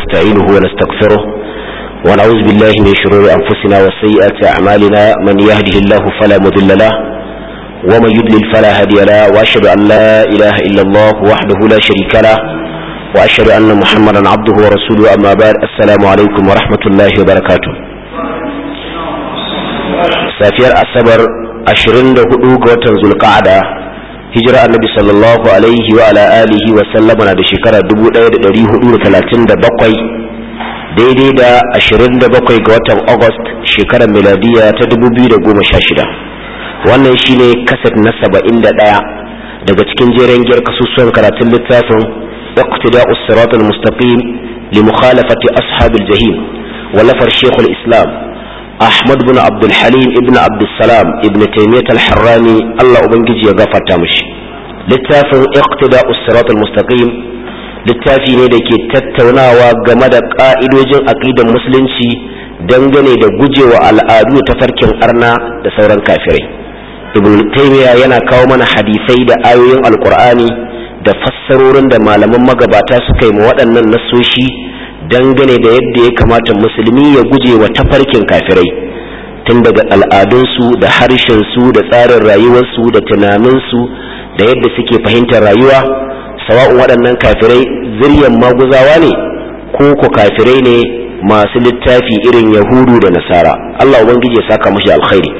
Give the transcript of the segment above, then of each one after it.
ونستعينه ونستغفره ونعوذ بالله من شرور أنفسنا وسيئات أعمالنا من يهده الله فلا مضل له ومن يضلل فلا هادي له وأشهد أن لا إله إلا الله وحده لا شريك له وأشهد أن محمدا عبده ورسوله أما بعد السلام عليكم ورحمة الله وبركاته safiyar asabar 24 ga watan zulqa'ada hijira annabi sallallahu alaihi wa ala alihi wa sallama na da shekara 1437 daidai da 27 ga watan august shekarar miladiya ta 2016 wannan shine kaset na 71 daga cikin jeren giyar kasusuwan karatun littafin iqtida'us siratal mustaqim li mukhalafati ashabil jahim ولفر شيخ الإسلام أحمد بن عبد الحليم ابن عبد السلام ابن تيمية الحراني الله أبنجي يغفر تامش littafin iqtida usirat mustaqim littafi ne da ke tattaunawa game da ƙa'idojin aƙidan musulunci dangane da gujewa al'adu ta farkin arna da sauran kafirai ibn taymiya yana kawo mana hadisai da ayoyin alkur'ani da fassarorin da malaman magabata suka yi ma waɗannan nasoshi dangane da yadda ya kamata musulmi ya guje wa tafarkin kafirai tun daga al'adunsu da harshensu da tsarin rayuwarsu da tunaninsu da yadda suke fahimtar rayuwa sawa'un waɗannan kafirai ziryan maguzawa ne ko ko kafirai ne masu littafi irin yahudu da nasara allah ubangiji ya saka mashi alkhairi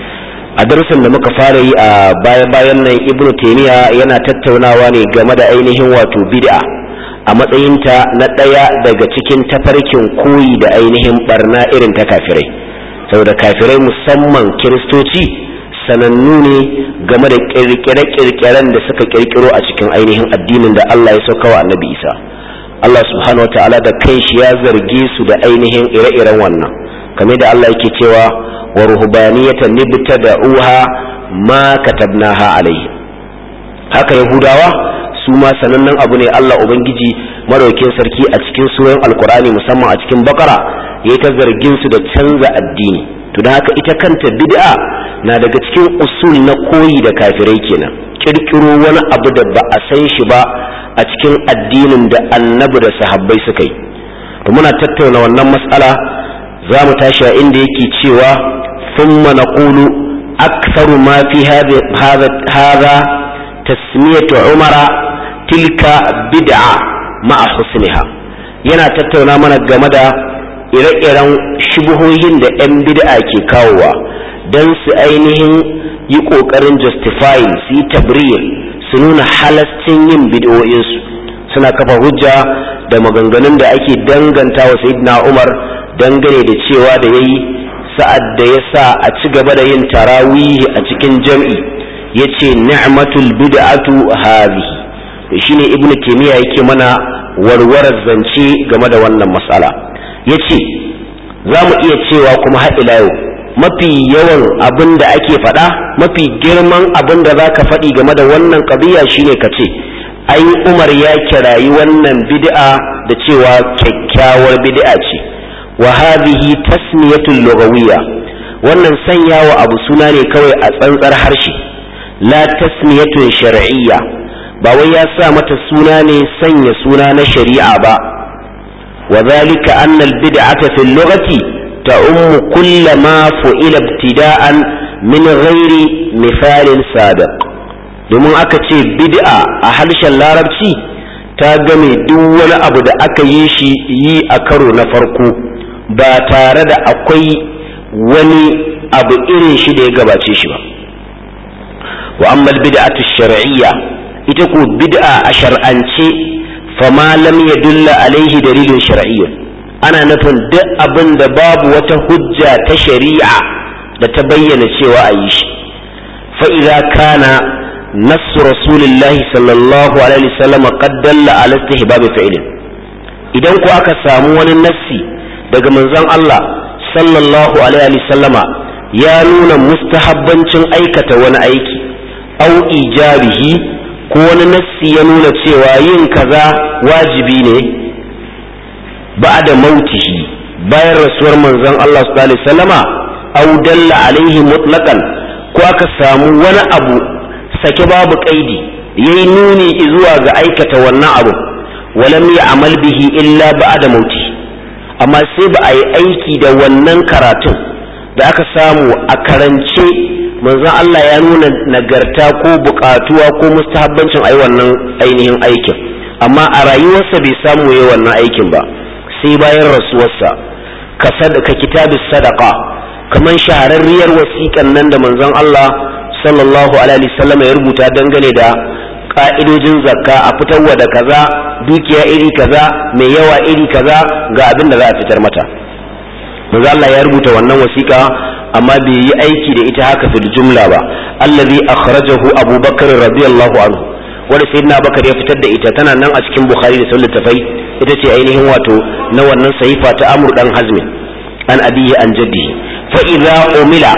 a darasin da muka fara yi a baya-bayan nan ibnu taimiyya yana tattaunawa ne game da ainihin wato bid'a a matsayinta na ɗaya daga cikin tafarkin koyi da ainihin barna irin ta kafirai saboda kafirai musamman kiristoci sanannu ne game da kirkire-kirkiren da suka kirkiro a cikin ainihin addinin da Allah ya sauka wa annabi Isa Allah subhanahu wa ta'ala da kanshi ya zarge su da ainihin ire-iren wannan kamar da Allah yake cewa wa ruhbaniyatan nibtada'uha ma katabnaha alayhi haka yahudawa su ma sanannen abu ne Allah ubangiji madaukin sarki a cikin suran alkur'ani musamman a cikin bakara yayi ta zargin su da canza addini to da haka ita kanta bid'a na daga cikin usul na koyi da kafirai kenan kirkiro wani abu da ba a san shi ba a cikin addinin da annabi da sahabbai suka yi to muna tattauna wannan mas'ala za mu tashi a inda yake cewa thumma naqulu aktharu ma fi hadha tasmiyatu umara tilka bid'a ma'a husniha yana tattauna mana game da ire-iren shubuhohin da 'yan bid'a ke kawowa don su ainihin yi ƙoƙarin justifying su yi tabriyar su nuna halascin yin bid'o'insu suna kafa hujja da maganganun da ake danganta wa sayyidina umar dangane da cewa da ya yi sa'ad da ya sa a ci gaba da yin tarawihi a cikin jam'i ya ce ni'matul bid'atu hadhihi shine ibnu taymiya yake mana warwarar zance game da wannan matsala yace za mu iya cewa kuma har ila yau mafi yawan abin da ake faɗa mafi girman abin da za ka faɗi game da wannan ƙabiya shine ka ce ai umar ya kirayi wannan bid'a da cewa kyakkyawar bid'a ce wa hadhihi tasmiyatul lughawiyya wannan sanyawa abu suna ne kawai a tsantsar harshe la tasmiyatun shar'iyya ba wai ya sa mata suna ne sanya suna na shari'a ba wa zalika anna al-bid'ata fi al-lughati ta'ummu kull ma fu'ila ibtida'an min ghairi misalin sabiq domin aka ce bid'a a harshen larabci ta game duk wani abu da aka yi shi yi a karo na farko ba tare da akwai wani abu irin shi da ya gabace shi ba wa amma al-bid'atu shar'iyya ita ko bid'a a shar'ance fama lam yadulla alaihi dalilin shar'iyyun ana nufin duk abin da babu wata hujja ta shari'a da ta bayyana cewa a yi shi fa idza kana nass rasulullah sallallahu alaihi wasallam qad dalla ala istihbab fi'lin idan ko aka samu wani nassi daga manzon Allah sallallahu alaihi wasallama ya nuna mustahabbancin aikata wani aiki au ijabihi ko wani nassi ya nuna cewa yin kaza wajibi ne ba da mautihi bayan rasuwar manzon Allah sallallahu alaihi wasallama au dalla alaihi mutlaqan ko aka samu wani abu sake babu kaidi yayi nuni zuwa ga aikata wannan abu walam ya'mal bihi illa ba'da mauti amma sai ba a yi aiki da wannan karatun da aka samu a karance manzon Allah ya nuna nagarta ko buƙatuwa ko mustahabbancin ai wannan ainihin aikin amma a rayuwarsa bai samu yayi wannan aikin ba sai bayan rasuwarsa ka sadaka kitabis sadaqa kaman shahararriyar wasiƙan nan da manzon Allah sallallahu alaihi wasallam ya rubuta dangane da ka'idojin zakka a fitarwa da kaza dukiya iri kaza mai yawa iri kaza ga abin da za a fitar mata manzo Allah ya rubuta wannan wasiƙa amma bai yi aiki da ita haka fil jumla ba allazi akhrajahu Abu Bakar radiyallahu anhu wanda sayyidina Bakar ya fitar da ita tana nan a cikin Bukhari da Sahih tafai ita ce ainihin wato na wannan sahifa ta Amr dan Hazm an abiyi an jaddihi fa idza umila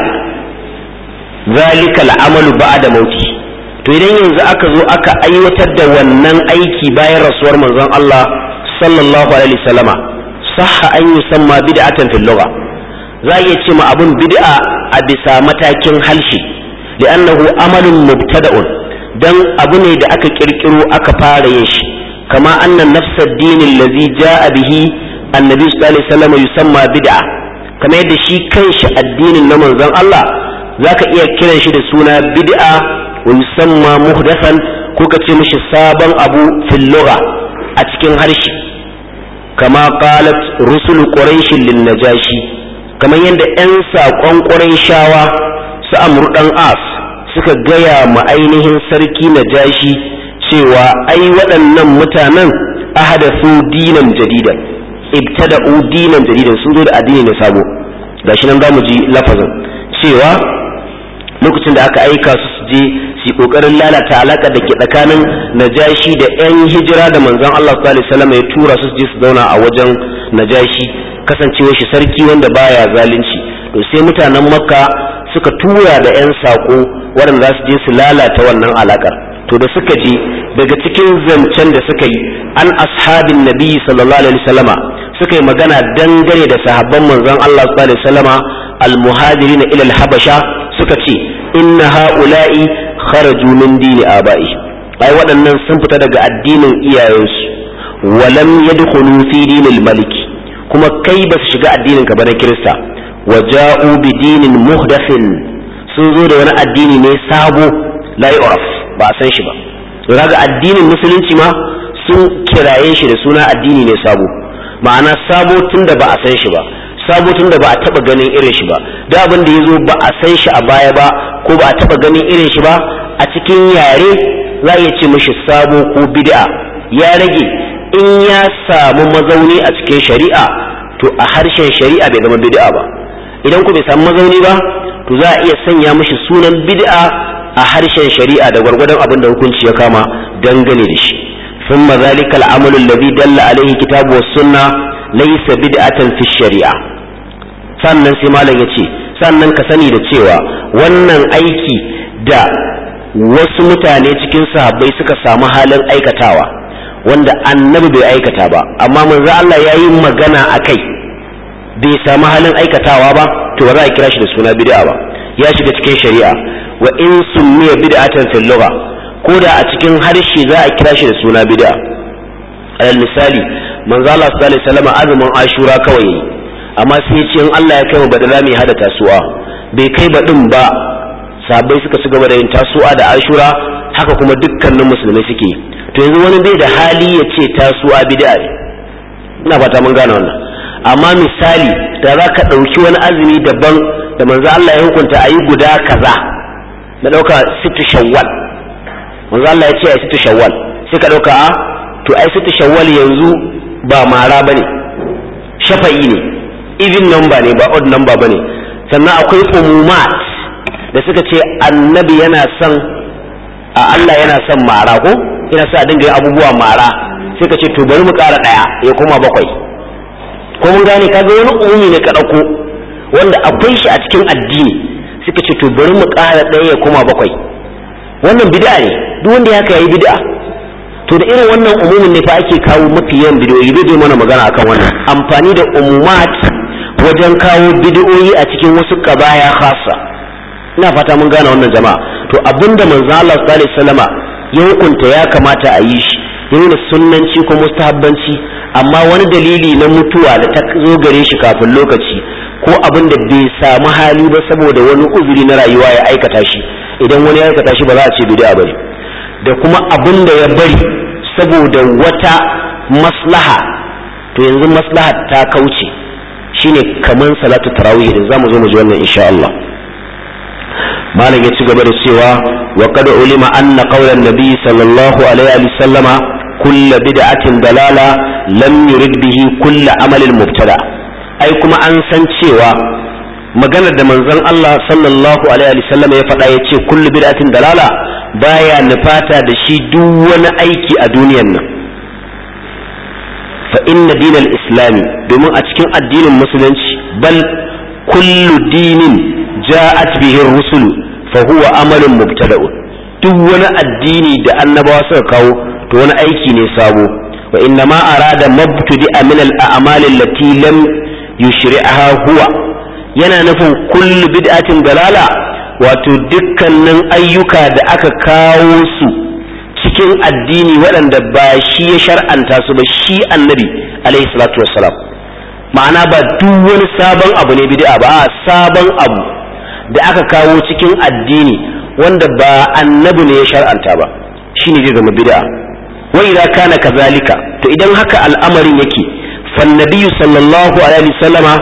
zalika al'amalu ba'da mauti to idan yanzu aka zo aka aiwatar da wannan aiki bayan rasuwar manzon Allah sallallahu alaihi wasallama sahha an yusamma bid'atan fil lugha za iya ce ma abun bid'a a bisa matakin halshi li'annahu amalun mubtada'un dan abu ne da aka kirkiro aka fara yin shi kama annan nafsad dinin allazi ja'a bihi annabi sallallahu alaihi wasallam yusamma bid'a kamar yadda shi kanshi addinin na manzon Allah zaka iya kiran shi da suna bid'a wa yusamma muhdathan ko ka ce mishi sabon abu fil lugha a cikin harshe kama qalat rusul quraish lin najashi kamar yadda yan saƙon quraishawa su amru dan as suka gaya ma ainihin sarki najashi cewa ai waɗannan mutanen ahadathu dinan jadidan ibtada'u dinan jadidan sun zo da addini ne sabo gashi nan zamu ji lafazin cewa lokacin da aka aika su su je su yi kokarin lalata alaka da ke tsakanin najashi da yan hijira da manzon Allah sallallahu alaihi wasallam ya tura su je su zauna a wajen najashi kasancewar shi sarki wanda baya zalunci to sai mutanen makka suka tura da yan sako waɗanda za su je su lalata wannan alakar to da suka je daga cikin zancen da suka yi an ashabin nabi sallallahu alaihi wasallama suka yi magana dangane da sahabban manzon Allah sallallahu alaihi wasallama al-muhajirin ila al-habasha suka ce inna ha'ula'i kharaju min dini aba'i ai waɗannan sun fita daga addinin iyayensu walam yadkhulu fi dinil maliki kuma kai ba su shiga addinin ka ba na kirista wa ja'u bi dinin muhdathin sun zo da wani addini ne sabo la yu'raf ba a san shi ba to kaga addinin musulunci ma sun kiraye shi da suna addini ne sabo ma'ana sabo tunda ba a san shi ba sabo tunda ba a taba ganin irin shi ba da abin da yazo ba a san shi a baya ba ko ba a taba ganin irin shi ba a cikin yare za a ce mishi sabo ko bid'a ya rage in ya samu mazauni a cikin shari'a to a harshen shari'a bai zama bid'a ba idan ku bai samu mazauni ba to za a iya sanya mishi sunan bid'a a harshen shari'a da gwargwadon abin da hukunci ya kama dangane da shi ثم ذلك العمل الذي دل عليه كتاب والسنة ليس بدعة في الشريعة sannan sai malam ya ce sannan ka sani da cewa wannan aiki da wasu mutane cikin sahabbai suka samu halin aikatawa wanda annabi bai aikata ba amma manzo Allah ya yi magana a kai bai samu halin aikatawa ba to ba za a kira shi da suna bid'a ba ya shiga cikin shari'a wa in summiya bid'atan fil lugha ko da a cikin harshe za a kira shi da suna bid'a alal misali manzo Allah sallallahu alaihi wasallam azumin ashura kawai yayi amma sai ya ce in Allah ya kai mu badala mai hada tasuwa bai kai badin ba sabai suka ci gaba da yin tasuwa da ashura haka kuma dukkanin musulmai suke to yanzu wani bai da hali ya ce tasuwa bid'a ne ina fata mun gane wannan amma misali da za ka ɗauki wani azumi daban da manzo Allah ya hukunta a yi guda kaza na ɗauka situ shawwal manzo Allah ya ce a situ shawwal sai ka ɗauka a to ai situ shawwal yanzu ba mara bane shafa'i ne even number ne ba odd number bane sannan akwai umumat da suka ce annabi yana son a Allah yana son mara ko yana sa a dinga yin abubuwa mara sai ka ce to bari mu ƙara ɗaya ya koma bakwai ko mun gane kaga wani umumi ne ka ɗauko wanda akwai shi a cikin addini suka ce to bari mu ƙara ɗaya ya koma bakwai wannan bid'a ne duk wanda ya yayi bid'a to da irin wannan umumin ne fa ake kawo mafi yawan bidiyoyi zai mana magana akan wannan amfani da umumat wajen kawo bidiyoyi a cikin wasu kabaya khassa ina fata mun gane wannan jama'a to abinda manzo Allah sallallahu alaihi wasallama ya hukunta ya kamata a yi shi ya nuna sunnanci ko mustahabbanci amma wani dalili na mutuwa da ta zo gare shi kafin lokaci ko abin da bai samu hali ba saboda wani uzuri na rayuwa ya aikata shi idan wani ya aikata shi ba za a ce bid'a bane da kuma abin da ya bari saboda wata maslaha to yanzu maslaha ta kauce shine kaman salatu tarawih da zamu zo mu ji wannan insha Allah malam ya ci gaba da cewa wa qad ulima anna qawlan nabiy sallallahu alaihi wa sallama kullu bid'atin dalala lam yurid bihi kullu amalin mubtada ai kuma an san cewa maganar da manzon Allah sallallahu alaihi wa sallama ya faɗa yace kullu bid'atin dalala baya nufata da shi duk wani aiki a duniyar nan fa inna dinal islami domin a cikin addinin musulunci bal kullu dinin ja'at bihi rusulu fa huwa amalun mubtada'un duk wani addini da annabawa suka kawo to wani aiki ne sabo wa inna ma arada mabtadi'a min al-a'mal allati lam yushri'aha huwa yana nufin kullu bid'atin dalala wato dukkanin ayyuka da aka kawo su cikin addini waɗanda ba shi ya shar'anta su ba shi annabi alaihi salatu wassalam ma'ana ba duk wani sabon abu ne bid'a ba a sabon abu da aka kawo cikin addini wanda ba annabi ne ya shar'anta ba shine zai zama bid'a wa idza kana kazalika to idan haka al'amarin yake fa nabiyyu sallallahu alaihi wasallama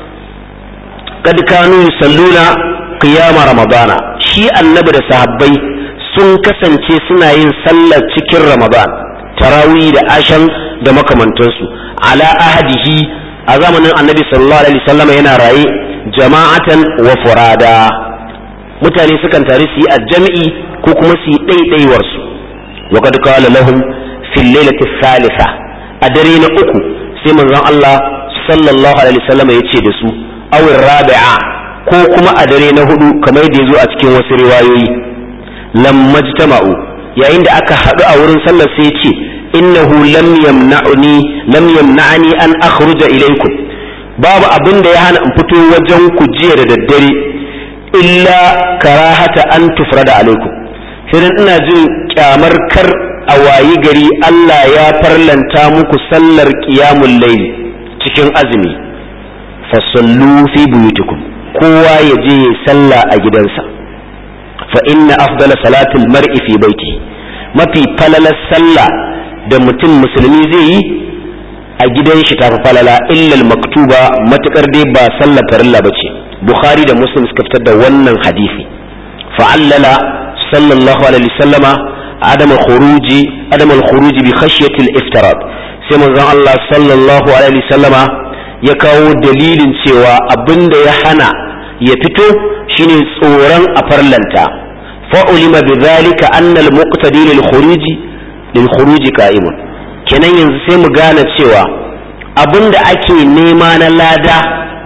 kad kanu yusalluna qiyama ramadana shi annabi da sahabbai sun kasance suna yin sallar cikin ramadan tarawih da ashan da makamantansu ala ahadihi a zamanin annabi sallallahu alaihi wasallama yana raye jama'atan wa furada mutane sukan tare su yi a jami'i ko kuma su yi ɗaiɗaiwar su wa kad qala lahum fil lailati thalitha a dare na uku sai manzon Allah sallallahu alaihi wasallam ya ce da su aw rabi'a ko kuma a dare na hudu kamar da yazo a cikin wasu riwayoyi lamma jama'u yayin da aka haɗu a wurin sallar sai ya ce innahu lam yamna'uni lam yamna'ani an akhruja ilaykum babu abin da ya hana in fito wajen ku jiya da daddare illa karahata an tufrada alaikum sai dan ina jin kyamar kar a wayi gari Allah ya farlanta muku sallar qiyamul layl cikin azumi fasallu fi buyutikum kowa ya je ya sallah a gidansa fa inna afdala salatul mar'i fi baiti mafi falalar sallah da mutum musulmi zai yi a gidan shi tafi falala illal maktuba matukar dai ba sallar farilla bace bukhari da muslim suka fitar da wannan hadisi fa'allala sallallahu alaihi wasallama adam khuruji adam al-khuruji bi khashyati al-iftirat sai manzon Allah sallallahu alaihi wasallama ya kawo dalilin cewa abinda ya hana ya fito shine tsoron a farlanta fa'ulima bi dhalika anna al-muqtadi lil-khuruji lil-khuruji qa'imun kenan yanzu sai mu gane cewa abin da ake nema na lada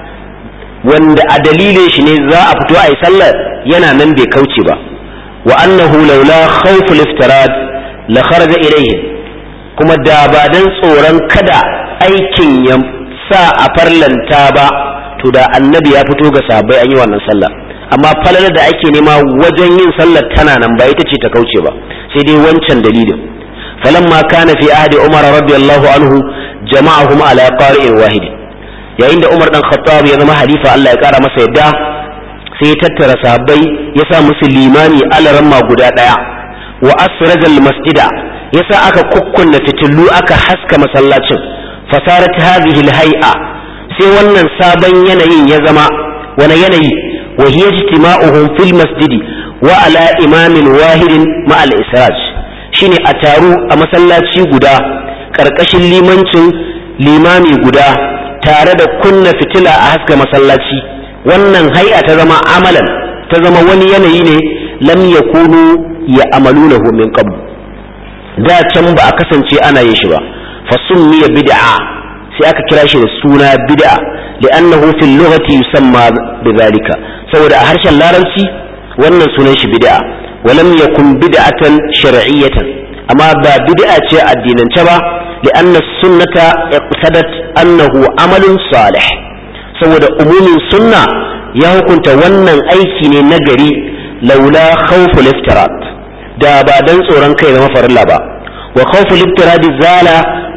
wanda a dalilin shi ne za a fito a yi sallar yana nan bai kauce ba wa annahu laula khawful iftirad la kharaja ilayhi kuma da ba dan tsoron kada aikin ya sa a farlanta ba to da annabi ya fito ga sahabbai an yi wannan sallar amma falala da ake nema wajen yin sallar tana nan ba ita ce ta kauce ba sai dai wancan dalilin فلما كان في عهد عمر رضي الله عنه جمعهم على قارئ واحد yayin da Umar dan Khattab ya zama halifa Allah ya kara masa yadda sai ya tattara sahabbai ya sa musu limani alaramma guda daya wa asraja masjida ya sa aka kukkunna fitillu aka haska masallacin fasarat hadhihi alhay'a sai wannan sabon yanayin ya zama wani yanayi wa hiya ijtima'uhum fil masjidi wa ala imamin wahidin ma al israj shine a taru a masallaci guda ƙarƙashin limancin limami guda tare da kunna fitila a haska masallaci wannan hai'a ta zama amalan ta zama wani yanayi ne lam yakunu ya amalunahu min qabl da can ba a kasance ana yin shi ba fa summiya bid'a sai aka kira shi da suna bid'a li'annahu fil lughati yusamma bidhalika saboda a harshen larabci wannan sunan shi bid'a ولم يكن بدعة شرعية أما بدعة الدين با لأن السنة اقتدت أنه عمل صالح saboda umumin sunna ya hukunta wannan aiki ne na gari laula khawful iftirat da ba dan tsoron kai zama farilla ba wa khawful iftirad zala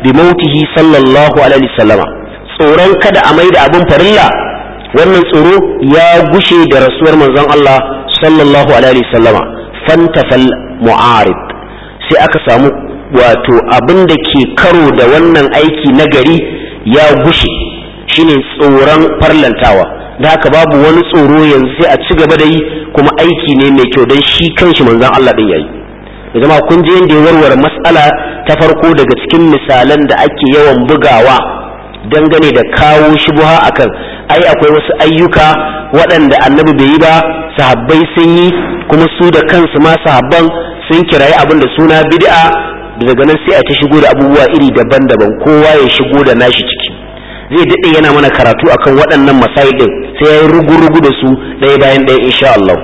bi mautihi sallallahu alaihi wasallama tsoron kada a maida abin farilla wannan tsoro ya gushe da rasuwar manzon Allah sallallahu alaihi wasallama fantafal mu'arid sai aka samu wato abin da ke karo da wannan aiki na gari ya gushe shine tsoron farlantawa da haka babu wani tsoro yanzu sai a ci gaba da yi kuma aiki ne mai kyau don shi kanshi manzon Allah din yayi da zama kun je yadda ya warware mas'ala ta farko daga cikin misalan da ake yawan bugawa dangane da kawo shubuha akan ai akwai wasu ayyuka waɗanda annabi bai yi ba sahabbai sun yi kuma su da kansu ma sahabban sun kirayi abin da suna bid'a daga nan sai a ta shigo da abubuwa iri daban-daban kowa ya shigo da nashi ciki zai daɗe yana mana karatu akan waɗannan masail ɗin sai ya yi rugu-rugu da su ɗaya bayan ɗaya insha Allah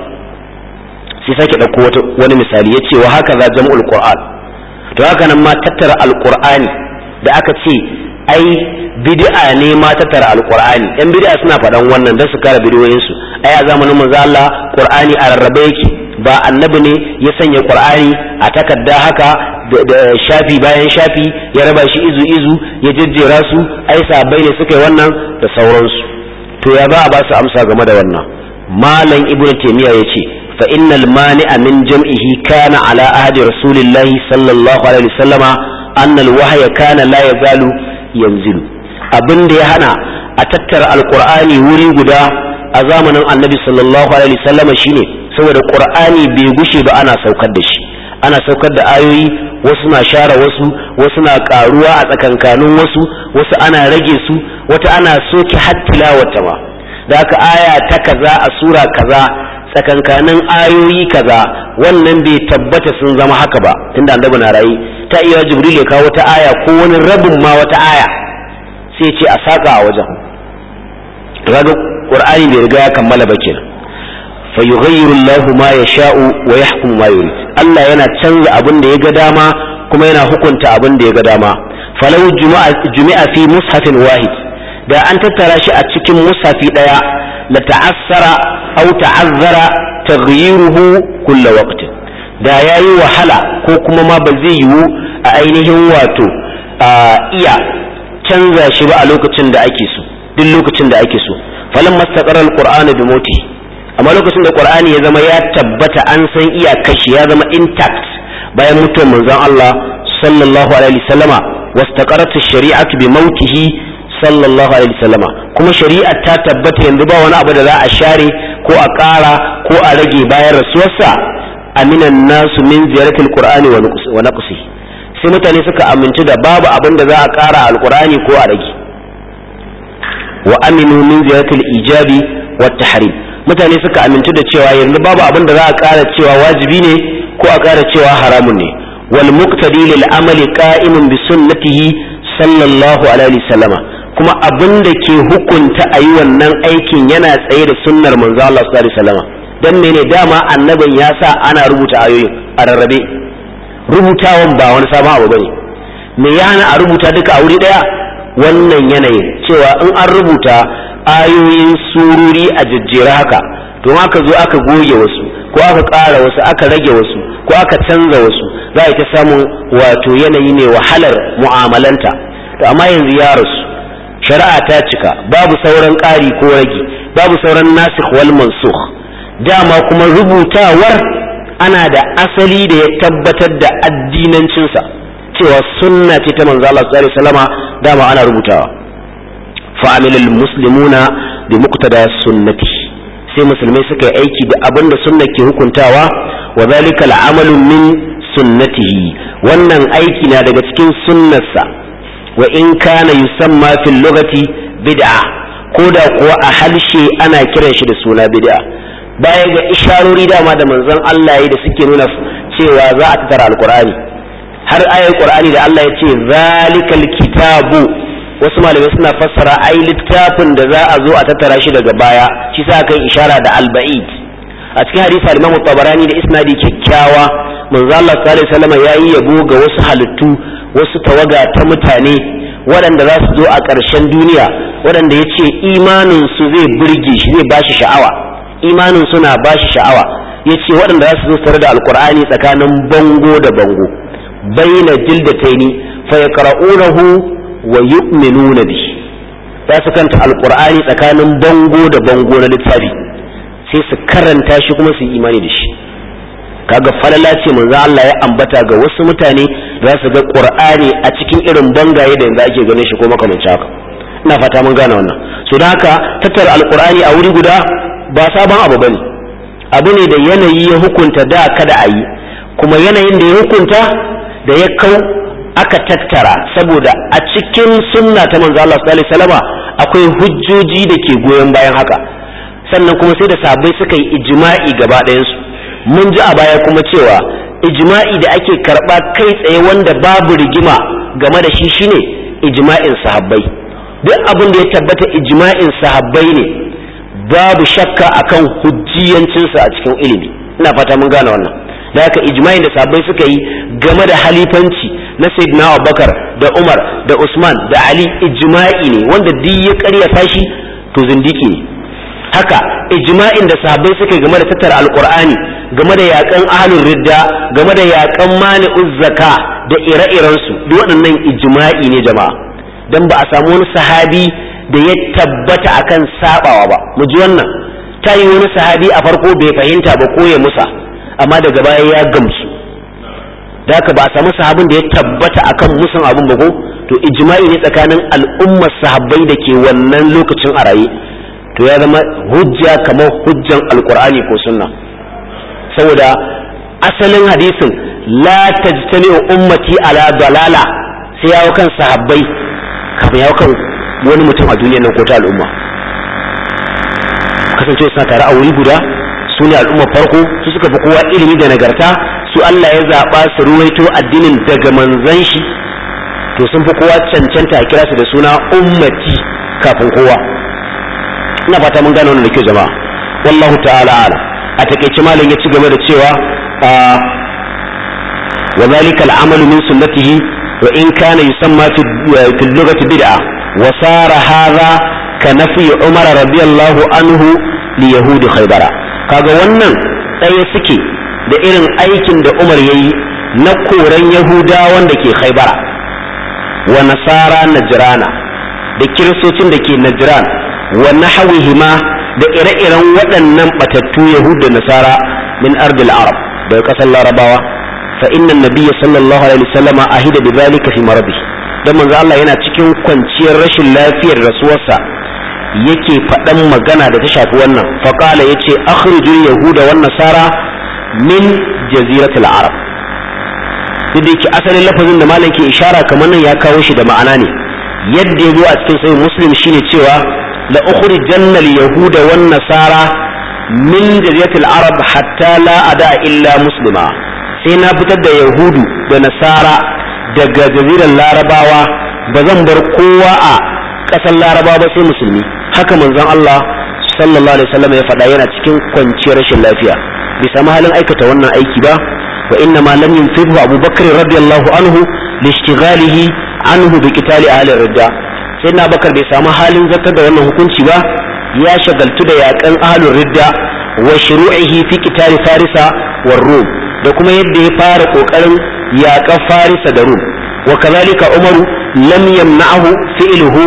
sai sake ɗauko wani misali ya ce wa haka za jam'ul qur'an to haka nan ma tattara alqur'ani da aka ce ai bid'a ne ma tattara alqur'ani yan bid'a suna faɗan wannan don su kare bidiyoyinsu ai a zamanin manzo Allah qur'ani a rarrabe yake ba annabi ne ya sanya qur'ani a takarda haka da shafi bayan shafi ya raba shi izu izu ya jejjera su ai sabai ne suka yi wannan da sauransu to ya ba a ba su amsa game da wannan malam ibnu taymiya yace fa innal mani'a min jam'ihi kana ala ahdi rasulillahi sallallahu alaihi wasallama anna alwahya kana la yazalu yanzilu abin da ya hana a tattara alqur'ani wuri guda a zamanin annabi sallallahu alaihi wasallama shine saboda qur'ani bai gushe ba ana saukar da shi ana saukar da ayoyi wasu na share wasu wasu na karuwa a tsakankanin wasu wasu ana rage su wata ana soke hattilawata ma da aka aya ta kaza a sura kaza tsakankanin ayoyi kaza wannan bai tabbata sun zama haka ba tunda annabi na rayi ta iya jibril ya kawo wata aya ko wani rabin ma wata aya sai ce a saka a wajen kaga qur'ani bai riga ya kammala ba kenan fa yughayyiru Allah ma yasha'u wa yahkumu ma yurid Allah yana canza abin da ya ga dama kuma yana hukunta abin da ya ga dama falau jumi'a fi mushafin wahid da an tattara shi a cikin mushafi daya la ta'assara aw ta'azzara taghyiruhu kull waqt da yayi wahala ko kuma ma ba zai yiwu a ainihin wato iya canza shi ba a lokacin da ake so duk lokacin da ake so falamma istaqara al-qur'anu bi mawtihi amma lokacin da qur'ani ya zama ya tabbata an san iyakar shi ya zama intact bayan mutuwar manzon Allah sallallahu alaihi wasallama wastaqarat ash-shari'atu bi mautihi sallallahu alaihi wasallama kuma shari'a ta tabbata yanzu ba wani abu da za a share ko a ƙara ko a rage bayan rasuwarsa aminan nasu min ziyaratil qur'ani wa naqsi sai mutane suka amince da babu abin da za a ƙara alqur'ani ko a rage wa aminu min ziyaratil ijabi wa tahrim mutane suka amintu da cewa yanzu babu abin da za a ƙara cewa wajibi ne ko a ƙara cewa haramun ne wal muqtadi lil amali qa'imun bi sunnatihi sallallahu alaihi wasallama kuma abin da ke hukunta a yi wannan aikin yana tsaye da sunnar manzo Allah sallallahu alaihi wasallama dan mene dama annabin ya sa ana rubuta ayoyin a rarrabe rubutawan ba wani sabon abu bane me ya hana a rubuta duka a wuri daya wannan yanayin cewa in an rubuta ayoyin sururi a jejjera haka don aka zo aka goge wasu ko aka ƙara wasu aka rage wasu ko aka canza wasu za a ta samun wato yanayi ne wahalar mu'amalanta to amma yanzu ya rasu shari'a ta cika babu sauran ƙari ko rage babu sauran nasikh wal mansukh dama kuma rubutawar ana da asali da ya tabbatar da addinancinsa cewa sunna ce ta manzo Allah sallallahu alaihi wasallama dama ana rubutawa فعمل المسلمون بمقتضى سنته sai musulmai suka yi aiki da abin da sunna ke hukuntawa wa zalika al'amalu min sunnatihi wannan aiki na daga cikin sunnarsa wa in kana yusamma fil lugati bid'a ko da kuwa a halshe ana kiran shi da suna bid'a baya ga isharori dama da manzon Allah ya da suke nuna cewa za a tattara alqur'ani har ayar qur'ani da Allah ya ce zalikal kitabu wasu malamai suna fassara ai littafin da za a zo a tattara shi daga baya shi sa kai ishara da alba'id a cikin hadisi al-Imam Tabarani da isnadi kyakkyawa manzo Allah sallallahu alaihi wasallam yayi yabo ga wasu halittu wasu tawaga ta mutane waɗanda za su zo a ƙarshen duniya waɗanda ya ce imanin su zai burge shi zai bashi sha'awa imanin suna bashi sha'awa ya ce waɗanda za su zo tare da alkur'ani tsakanin bango da bango baina jildataini fa yaqra'unahu wa yu'minuna bihi za su kanta alqur'ani tsakanin bango da bango na littafi sai su karanta shi kuma su yi imani da shi kaga falala ce manzo Allah ya ambata ga wasu mutane za su ga qur'ani a cikin irin bangaye da yanzu ake ganin shi ko makamancin haka ina fata mun gane wannan so da haka tattara alqur'ani a wuri guda ba sabon abu bane abu ne da yanayi ya hukunta da kada a yi kuma yanayin da ya hukunta da ya kau aka tattara saboda a cikin sunna ta manzo Allah sallallahu alaihi wasallama akwai hujjoji da ke goyon bayan haka sannan kuma sai da sahabbai suka yi ijma'i gaba ɗayansu mun ji a baya kuma cewa ijma'i da ake karɓa kai tsaye wanda babu rigima game da shi shine ijma'in sahabbai duk abin da ya tabbata ijma'in sahabbai ne babu shakka akan hujjiyancinsa a cikin ilimi ina fata mun gane wannan da haka ijma'in da sahabbai suka yi game da halifanci na sayyidina Abubakar da Umar da Usman da Ali ijma'i ne wanda duk ya ƙaryata shi to zindiki ne haka ijma'in da sahabbai suka game da tattara alqur'ani game da yakan ahlul ridda game da yakan mani'uz zaka da ire-iren su duk waɗannan ijma'i ne jama'a dan ba a samu wani sahabi da ya tabbata akan sabawa ba mu ji wannan ta yi wani sahabi a farko bai fahimta ba ko ya musa amma daga baya ya gamsu da haka ba a samu sahabin da ya tabbata akan musan abin ba ko to ijma'i ne tsakanin al'ummar sahabbai da ke wannan lokacin a raye to ya zama hujja kamar hujjan alkur'ani ko sunna saboda asalin hadisin la tajtami'u ummati ala dalala sai yawo kan sahabbai kafin yawo kan wani mutum a duniyar nan ko ta al'umma kasance suna tare a wuri guda su ne al'ummar farko su suka fi kowa ilimi da nagarta su Allah ya zaɓa su ruwaito addinin daga manzan shi to sun fi kowa cancanta a kira su da suna ummati kafin kowa ina fata mun gane wannan da kyau jama'a wallahu ta'ala ala a takeice malam ya ci gaba da cewa wa zalika al'amalu min sunnatihi wa in kana yusamma fi fi lughati bid'a wa sara hadha ka nafi umar radiyallahu anhu li yahudi khaybara kaga wannan tsaye suke da irin aikin da umar yayi na koran yahudawan da ke khaybara wa nasara najrana da kiristocin da ke najran wa nahawihima da ire-iren waɗannan batattu yahud da nasara min ardil arab daga ƙasar larabawa fa inna nabiyya sallallahu alaihi wasallam ahida bi zalika fi maradi dan manzo Allah yana cikin kwanciyar rashin lafiyar rasuwarsa yake faɗan magana da ta shafi wannan fa qala yace akhrijul yahuda wan nasara min jaziratil arab duk da yake asalin lafazin da malam ke ishara kamar nan ya kawo shi da ma'ana ne yadda ya zo a cikin sahih muslim shine cewa لأخرجن اليهود والنصارى من جزيرة العرب حتى لا أداء إلا مسلما سينا فتد يهود ونصارى daga jazirar larabawa ba zan bar kowa a ƙasar larabawa ba sai musulmi haka manzon Allah sallallahu alaihi wasallam ya faɗa yana cikin kwanciyar rashin lafiya bai samu halin aikata wannan aiki ba wa inna ma lam yunfihu Abu Bakr radiyallahu anhu lishtighalihi anhu bi qitali ahli ridda sai na bakar bai samu halin zartar da wannan hukunci ba ya shagaltu da yakan ahlul ridda wa shuru'ihi fi qitali farisa war rum da kuma yadda ya fara kokarin yakan farisa da rum wa kazalika umaru lam yamna'ahu fi'luhu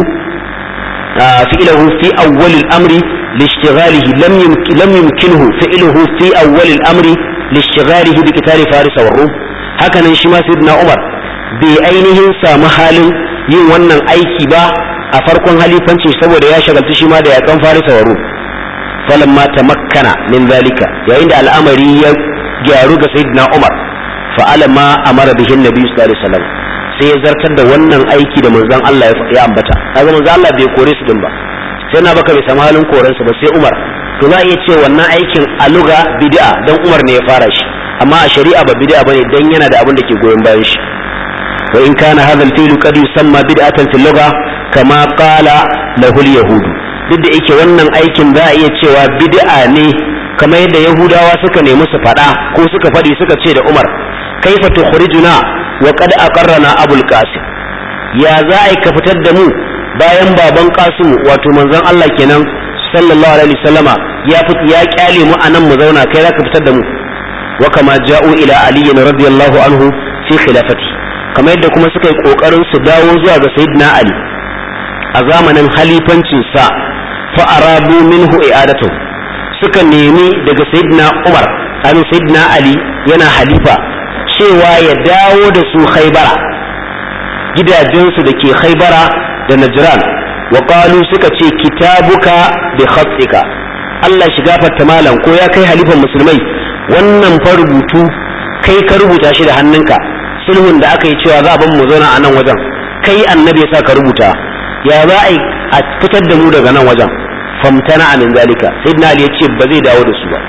fi'luhu fi awwal al-amri لاشتغاله لم يمكن لم يمكنه فعله في أول الأمر لاشتغاله بقتال فارس والروم هكذا شما سيدنا عمر بأينه سامحال yin wannan aiki ba a farkon halifanci saboda ya shagaltu shi ma da yakan farisa wa rum falamma tamakkana min zalika yayin da al'amari ya gyaru ga sayyidina umar fa'ala ma amara bihin nabi sallallahu alaihi wasallam sai ya zartar da wannan aiki da manzon Allah ya ambata kaga manzon Allah bai kore su din ba sai na baka bai samu halin koransa ba sai umar to za a iya ce wannan aikin aluga bid'a dan umar ne ya fara shi amma a shari'a ba bid'a bane dan yana da abin da ke goyon bayan shi وإن كان هذا الفعل قد يسمى بدعة في اللغة كما قال له اليهود duk da yake wannan aikin za a iya cewa bid'a ne kamar yadda yahudawa suka nemi su faɗa ko suka faɗi suka ce da umar kaifa tukhrijuna wa qad aqarrana abul qasim ya za a ka fitar da mu bayan baban qasim wato manzon Allah kenan sallallahu alaihi wasallama ya fit ya kyale mu anan mu zauna kai za ka fitar da mu wa kama ja'u ila ali radiyallahu anhu fi khilafati kamar yadda kuma suka yi kokarin su dawo zuwa ga sayyidina ali a zamanin halifancin sa fa arabu minhu i'adatu suka nemi daga sayyidina umar an sayyidina ali yana halifa cewa ya dawo da su khaybara gidajensu da ke khaybara da najran wa qalu suka ce kitabuka bi khatsika Allah shi gafarta malam ko ya kai halifan musulmai wannan fa rubutu kai ka rubuta shi da hannunka sulhun da aka yi cewa za a ban mu zauna a nan wajen kai annabi ya sa ka rubuta ya za a a fitar da mu daga nan wajen famtana min zalika sayyidina ali yace ba zai dawo da su ba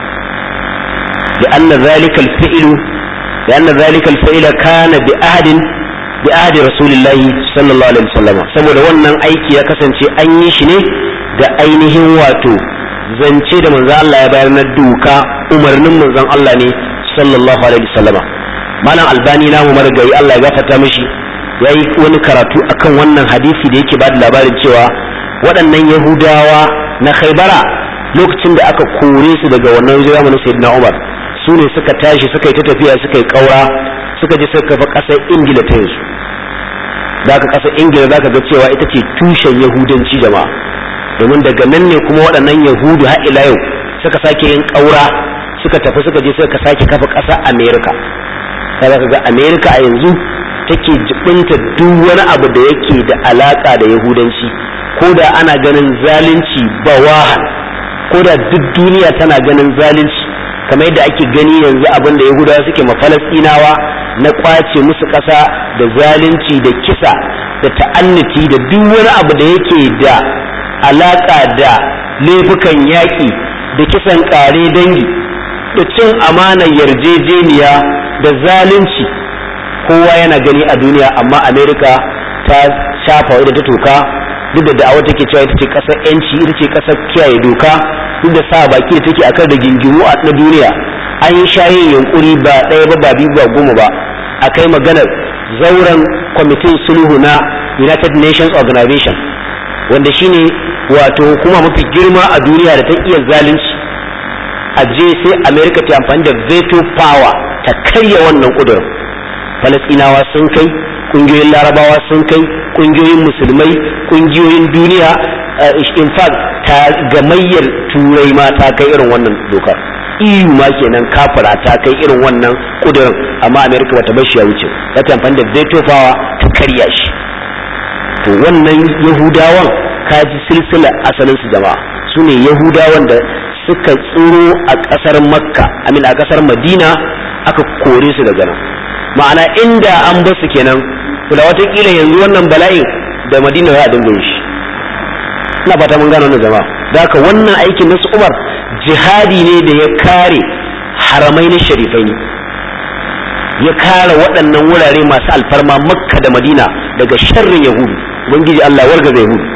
da anna zalika al-fi'lu da anna zalika al-fi'la kana bi ahadin bi ahadi rasulillahi sallallahu alaihi wasallam saboda wannan aiki ya kasance an yi shi ne da ainihin wato zance da manzon Allah ya bayar na duka umarnin manzon Allah ne sallallahu alaihi wasallam malam albani namu marigayi Allah ya gafarta mishi yayi wani karatu akan wannan hadisi da yake bada labarin cewa waɗannan yahudawa na khaybara lokacin da aka kore su daga wannan zamanin sayyidina Umar su ne suka tashi suka yi ta tafiya suka yi kaura suka je suka kafa ƙasar ingila ta yanzu da ka ƙasar ingila za ka ga cewa ita ce tushen yahudanci jama'a domin daga nan ne kuma waɗannan yahudu har ila yau suka sake yin ƙaura suka tafi suka je suka sake kafa ƙasar amerika kaza ka ga amerika a yanzu take jibinta duk wani abu da yake da alaƙa da yahudanci ko da ana ganin zalunci ba wahan ko da duk duniya tana ganin zalunci kamar yadda ake gani yanzu abin da yahudawa suke ma falastinawa na kwace musu ƙasa da zalunci da kisa da ta'anniti da duk wani abu da yake da alaƙa da laifukan yaƙi da kisan ƙare dangi da cin amanar yarjejeniya da zalunci kowa yana gani a duniya amma amerika ta shafa wadda ta toka duk da da'awar take cewa ita ce ƙasar 'yanci ita ce ƙasar kiyaye doka duk da sa baki da take akan da gingimu na duniya an yi shayin yunkuri ba ɗaya ba ba biyu ba goma ba a kai maganar zauren kwamitin sulhu na united nations organization wanda shine wato hukuma mafi girma a duniya da ta iya zalunci a je sai america ta amfani da veto power ta karya wannan kudurin falasinawa sun kai kungiyoyin larabawa sun kai kungiyoyin musulmai kungiyoyin duniya in fact ta gamayyar turai ma ta kai irin wannan dokar EU ma kenan kafara ta kai irin wannan kudurin amma America bata bar shi ya wuce ta amfani da veto power ta karya shi to wannan Yahudawan kaji silsila asalin su jama'a su ne Yahudawan da suka tsoro a kasar Makka amin a kasar Madina aka kore su daga nan ma'ana inda an bar su kenan kula watakila yanzu wannan bala'in da Madina za a dinga yin shi ina fata mun gano wannan jama'a da haka wannan aikin na su Umar jihadi ne da ya kare haramai na sharifai ne ya kare waɗannan wurare masu alfarma makka da madina daga sharrin yahudu ubangiji allah wargaza yahudu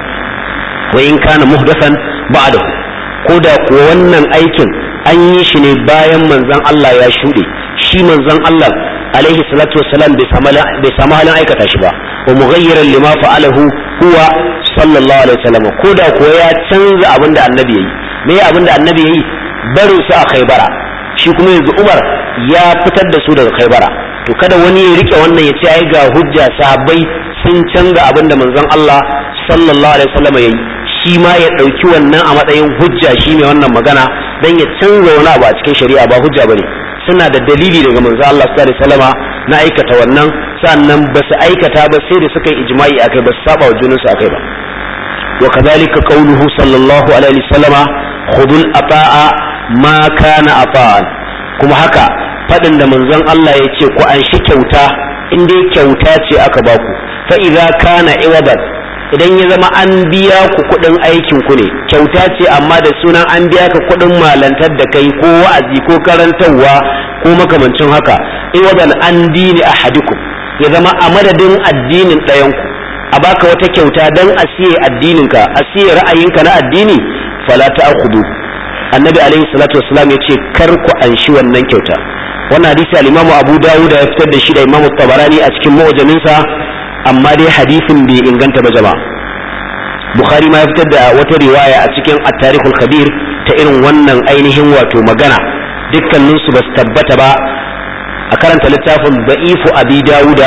wa in kana muhdathan ba'dahu ko da kuwa wannan aikin an yi shi ne bayan manzon allah ya shuɗe shi manzon allah alaihi salatu wassalam bai samu halin aikata shi ba wa mughayyiran lima fa'alahu huwa sallallahu alaihi wasallam ko da kuwa ya canza abin da annabi yayi me abin da annabi yayi barin su a khaybara shi kuma yanzu Umar ya fitar da su daga khaybara to kada wani ya rike wannan ya ce ai ga hujja sahabbai sun canza abin da manzon Allah sallallahu alaihi wasallam yayi shi ma ya dauki wannan a matsayin hujja shi ne wannan magana dan ya canza wani abu a cikin shari'a ba hujja bane suna da dalili daga manzon Allah sallallahu alaihi wasallama na aikata wannan sannan ba su aikata ba sai da suka yi ijma'i akai ba su saba wa junansu akai ba وكذلك قوله صلى الله عليه وسلم خذوا الأطاع ما كان أطاعا kuma haka faɗin da manzon Allah ya ce ku an shi kyauta in dai kyauta ce aka baku fa idza kana iwadan idan ya zama an biya ku kuɗin aikin ku ne kyauta ce amma da sunan an biya ka kuɗin malantar da kai ko wa'azi ko karantarwa ko makamancin haka iwadan an dini ahadikum ya zama a madadin addinin ɗayanku a baka wata kyauta dan a siye addininka a siye ra'ayinka na addini fala ta'khudhu annabi alaihi salatu wassalam ya ce kar ku anshi wannan kyauta wannan hadisi al-imam abu dawud ya fitar da shi da imam tabarani a cikin mu'jaminsa amma dai hadisin bai inganta ba jama'a bukhari ma ya fitar da wata riwaya a cikin at-tarikhul kabir ta irin wannan ainihin wato magana dukkanin su basu tabbata ba a karanta littafin da'ifu abi dawuda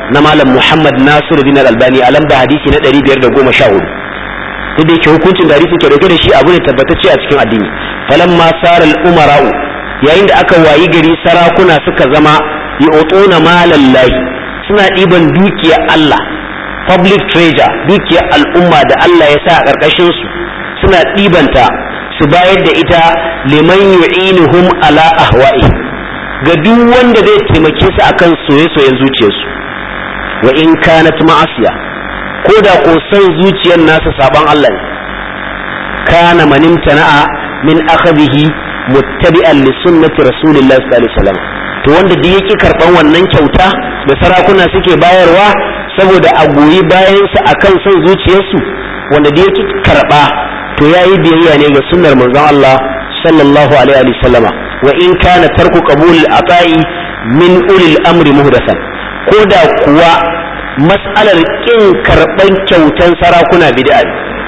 na malam muhammad nasiru bin albani a lamba hadisi na 514 duk da yake hukuncin da hadisi ke dauke da shi abu ne tabbatacce a cikin addini falamma saral umara'u yayin da aka wayi gari sarakuna suka zama yu'tuna malallahi suna ɗiban dukiyar Allah public treasure dukiyar al'umma da Allah ya sa a ƙarƙashin su suna ɗibanta su bayar da ita liman yu'inuhum ala ahwa'i ga duk wanda zai taimake su akan soye-soyen zuciyarsu wa in kanat ma'asiya ko da ko san zuciyar nasa saban Allah ne kana manimtana'a min akhadhihi muttabi'an li sunnati rasulillahi sallallahu alaihi wasallam to wanda da yake karban wannan kyauta da sarakuna suke bayarwa saboda a goyi bayan su akan son zuciyarsu wanda da yake karba to yayi biyayya ne ga sunnar manzon Allah sallallahu alaihi wasallama wa in kana tarku qabul ata'i min ulil amri muhdathan ko da kuwa mas'alar kin karban kyautan sarakuna bid'a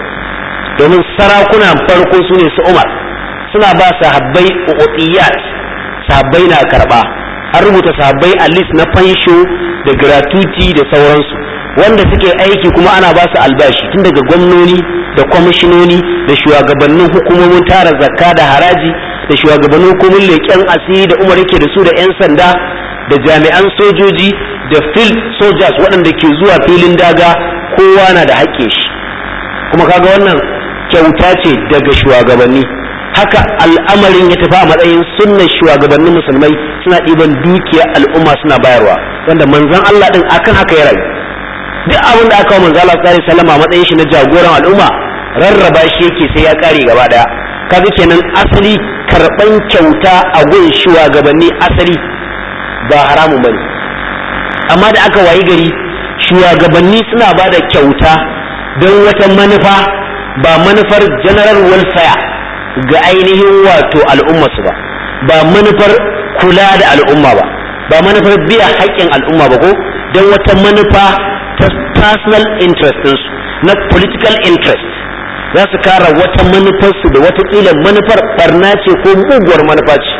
domin sarakuna farko sune su Umar suna ba sahabbai uqiyat sahabbai na karba an rubuta sahabbai a list na fansho da gratuity da sauransu wanda suke aiki kuma ana ba su albashi tun daga gwamnoni da kwamishinoni da shugabannin hukumomin tara zakka da haraji da shugabannin hukumomin leƙen asiri da umar yake da su da 'yan sanda da jami'an sojoji da field soldiers waɗanda ke zuwa filin daga kowa na da haƙƙin shi kuma kaga wannan kyauta ce daga shugabanni haka al'amarin ya tafi a matsayin sunnan shugabannin musulmai suna ɗiban dukiyar al'umma suna bayarwa wanda manzon Allah din akan haka ya rayu duk abin da aka wa manzo Allah sallallahu alaihi wasallam a matsayin shi na jagoran al'umma rarraba shi yake sai ya kare gaba daya kaga kenan asali karban kyauta a gun shugabanni asali ba haramun bane amma da aka wayi gari shugabanni suna ba da kyauta don wata manufa ba manufar general welfare ga ainihin wato al'ummarsu ba ba manufar kula da al'umma ba ba manufar biya haƙƙin al'umma ba ko don wata manufa ta personal interest ɗinsu na political interest za su kara wata manufarsu da watakila manufar barna ce ko muguwar manufa ce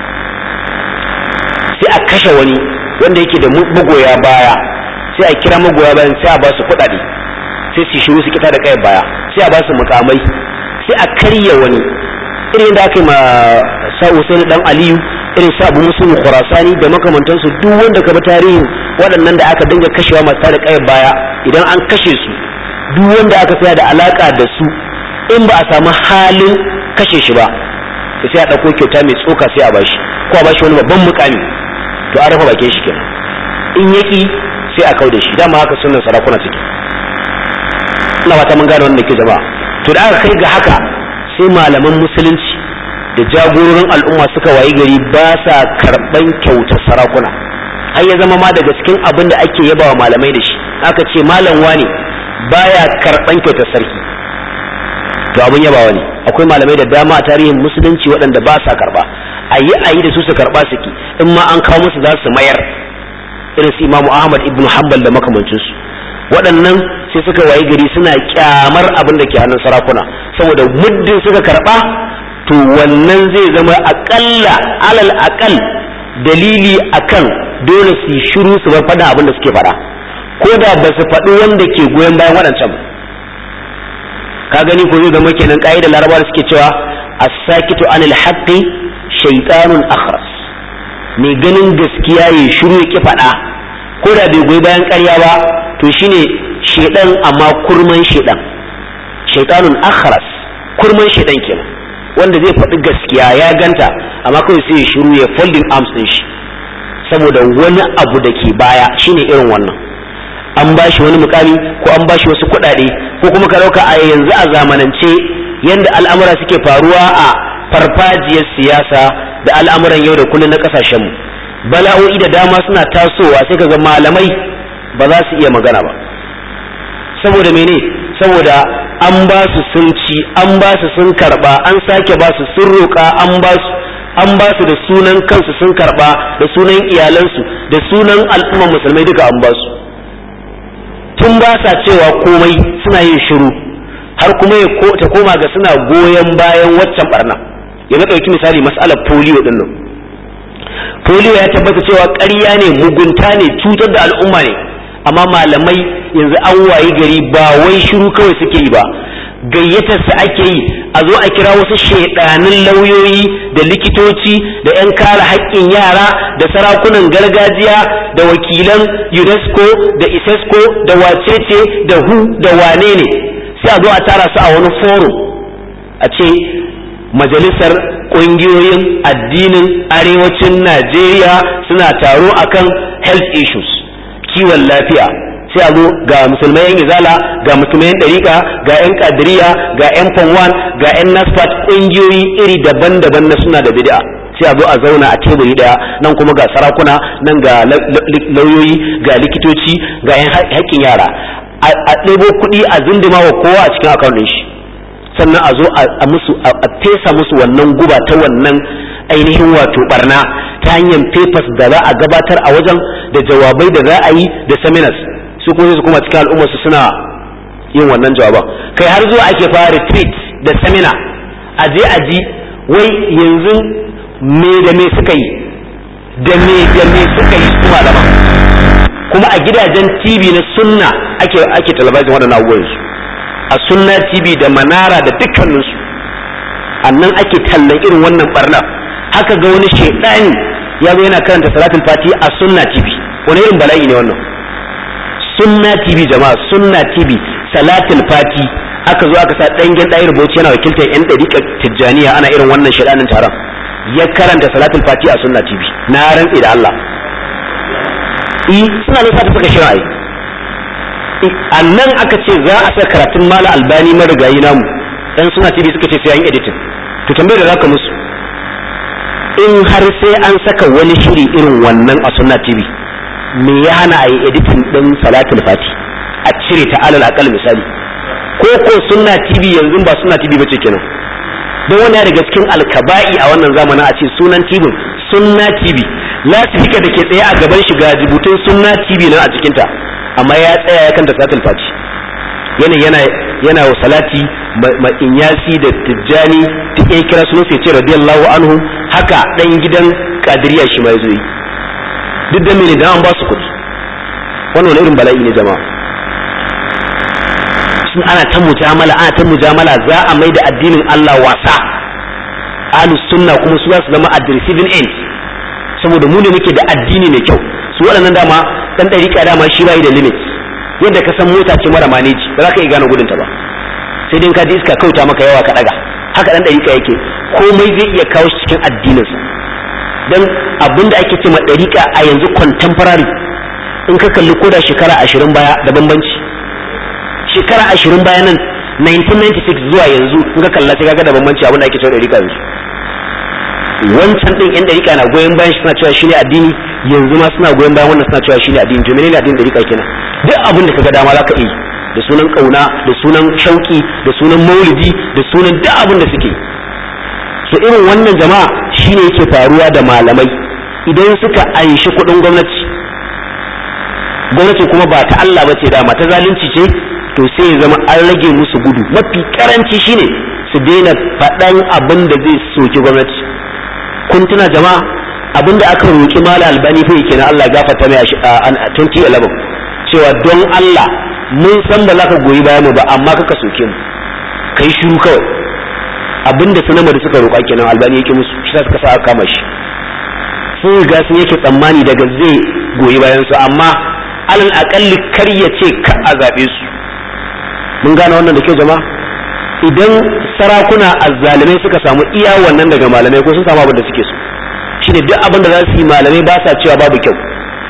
sai a kashe wani wanda yake da magoya baya sai a kira magoya bayan sai a ba su kuɗaɗe sai su shiru su kita da kayan baya sai a ba su mukamai sai a karya wani irin da aka yi ma sa'u sai dan aliyu irin sa abu musulmi khurasani da makamantansu duk wanda ka bi tarihin waɗannan da aka dinga kashewa masu tada kayan baya idan an kashe su duk wanda aka tsaya da alaka da su in ba a samu halin kashe shi ba to sai a ɗauko kyauta mai tsoka sai a bashi ko a bashi wani babban mukami to an rufe bakin shi kenan in yaki sai a kau da shi dama haka sunan sarakuna suke ina fata mun gane wannan ke jama'a to da aka kai ga haka sai malaman musulunci da jagororin al'umma suka wayi gari ba sa karɓan kyautar sarakuna har ya zama ma daga cikin abin da ake yabawa malamai da shi aka ce malam wani baya karɓan kyautar sarki to abin yabawa ne akwai malamai da dama a tarihin musulunci waɗanda ba sa karɓa a yi a yi da su su karɓa suke in ma an kawo musu za su mayar irin su imamu ahmad ibn hanbal da makamancinsu waɗannan sai suka wayi gari suna kyamar abin da ke hannun sarakuna saboda muddin suka karɓa to wannan zai zama aƙalla alal aƙal dalili akan dole su yi shiru su bar faɗa abin da suke faɗa ko da ba su faɗi wanda ke goyon bayan waɗancan ka gani ko zai zama kenan ƙa'idar larabawa suke cewa as-sakitu anil haqqi shaytanun akhras mai ganin gaskiya ya shiru ya ki faɗa ko da bai goyi bayan ƙarya ba to shine shedan amma kurman shedan shaytanun akhras kurman shedan kenan wanda zai faɗi gaskiya ya ganta amma kawai sai ya shiru ya folding arms din shi saboda wani abu da ke baya shine irin wannan an ba shi wani mukami ko an ba shi wasu kuɗaɗe ko kuma ka ɗauka a yanzu a zamanance yanda al'amura suke faruwa a farfajiyar siyasa da al'amuran yau da kullum na ƙasashenmu bala'o'i da dama suna tasowa sai kaga malamai ba za su iya magana ba saboda mene saboda an ba su sun ci an ba su sun karba an sake ba su sun roƙa an ba su an ba su da sunan kansu sun karba da sunan iyalansu da sunan al'ummar musulmai duka an ba su tun ba sa cewa komai suna yin shiru har kuma ya ta koma ga suna goyon bayan waccan barna yanzu ɗauki misali mas'alar polio ɗin nan polio ya tabbata cewa ƙarya ne mugunta ne cutar da al'umma ne amma malamai yanzu an wayi gari ba wai shiru kawai suke yi ba gayyatar su ake yi a zo a kira wasu shaidanin lauyoyi da likitoci da 'yan kare haƙƙin yara da sarakunan gargajiya da wakilan unesco da isesco da wacece da hu da wane ne sai a zo a tara su a wani forum a ce majalisar ƙungiyoyin addinin arewacin najeriya suna taro akan health issues kiwon lafiya sai a zo ga musulmai yan izala ga musulmai yan ɗariƙa ga yan kadiriya ga yan fanwan ga yan nasfat ƙungiyoyi iri daban-daban na suna da bid'a sai a zo a zauna a teburi daya nan kuma ga sarakuna nan ga lauyoyi ga likitoci ga yan haƙƙin yara a ɗebo kuɗi a zindima wa kowa a cikin akawun shi sannan a zo a musu a fesa musu wannan guba ta wannan ainihin wato barna ta hanyar papers da za a gabatar a wajen da jawabai da za a yi da seminars su kuma su kuma cikin al'ummar su suna yin wannan jawaban kai har zuwa ake fara retreat da seminar a je a ji wai yanzu me da me suka yi da me da me suka yi su malaman kuma a gidajen TV na sunna ake ake talabijin waɗannan abubuwan su a sunna TV da manara da dukkaninsu annan ake tallan irin wannan barna haka ga wani shaidani ya zo yana karanta salatul fati a sunna TV wani irin bala'i ne wannan sunna TV jama'a sunna TV salatul fati aka zo aka sa dangen ɗayar bauchi yana wakiltar yan ɗariƙar tijjaniya ana irin wannan shaidanin taron ya karanta salatul fati a sunna TV na rantsi da Allah i suna nisa ta saka shirin ai a nan aka ce za a saka karatun mala albani marigayi namu dan suna tv suka ce sai an editing to tambayar da zaka musu in har sai an saka wani shiri irin wannan a sunna tv me ya hana a yi editing din salatul fati a cire ta alal akal misali ko ko sunna tv yanzu ba sunna tv bace kenan don wani daga cikin alkaba'i a wannan zamanin a ce sunan tv sunna tv lasifika da ke tsaye a gaban shiga jibutun sunna tv nan a cikinta amma ya tsaya ya kanta salatul fati yana yana yana wa salati ma inyasi da tijjani duk ya kira sunan sai ce radiyallahu anhu haka dan gidan kadiriya shi ma yazo yi duk da mene dan an ba su kuɗi wannan wani irin bala'i ne jama'a sun ana ta mujamala ana ta mujamala za a mai da addinin Allah wasa ahlus sunna kuma su za su zama at the receiving end saboda mu ne muke da addini mai kyau su waɗannan dama dan ɗariƙa dama shi bai da limit yadda ka san mota ce mara maneji ba za ka iya gane gudunta ba sai dai ka ji iska kauta maka yawa ka ɗaga haka dan ɗariƙa yake komai zai iya kawo shi cikin addininsa dan abinda ake ce ma ɗariƙa a yanzu contemporary in ka kalli koda shekara ashirin baya da bambanci shekara ashirin baya nan 1996 zuwa yanzu in ka kalla sai kaga da bambanci abinda ake cewa ɗariƙa yanzu wancan din yan dariƙa na goyon bayan shi suna cewa shine addini yanzu ma suna goyon bayan wannan suna cewa shine addini to menene addinin dariƙa kenan duk abin da kaga dama zaka yi da sunan kauna da sunan shauki da sunan maulidi da sunan duk abin da suke so irin wannan jama'a shine yake faruwa da malamai idan suka anshi kuɗin gwamnati gwamnati kuma ba ta Allah ba ce dama ta zalunci ce to sai ya zama an rage musu gudu mafi karanci shine su daina faɗan abin da zai soki gwamnati kun tuna jama'a abinda aka roƙi mala albani fa yake na Allah gafarta mai a 2011 cewa don Allah mun san ba za ka goyi bayan mu ba amma kaka soke mu kai shiru kawai abinda sanama da suka roƙa kenan albani yake musu shi suka sa aka kama shi sun riga sun yake tsammani daga zai goyi bayan su amma alal akalli kar ya ce ka a zaɓe su mun gane wannan da kyau jama'a idan sarakuna azzalimai suka samu iya wannan daga malamai ko sun samu abin da suke so shine duk abin da za su yi malamai ba sa cewa babu kyau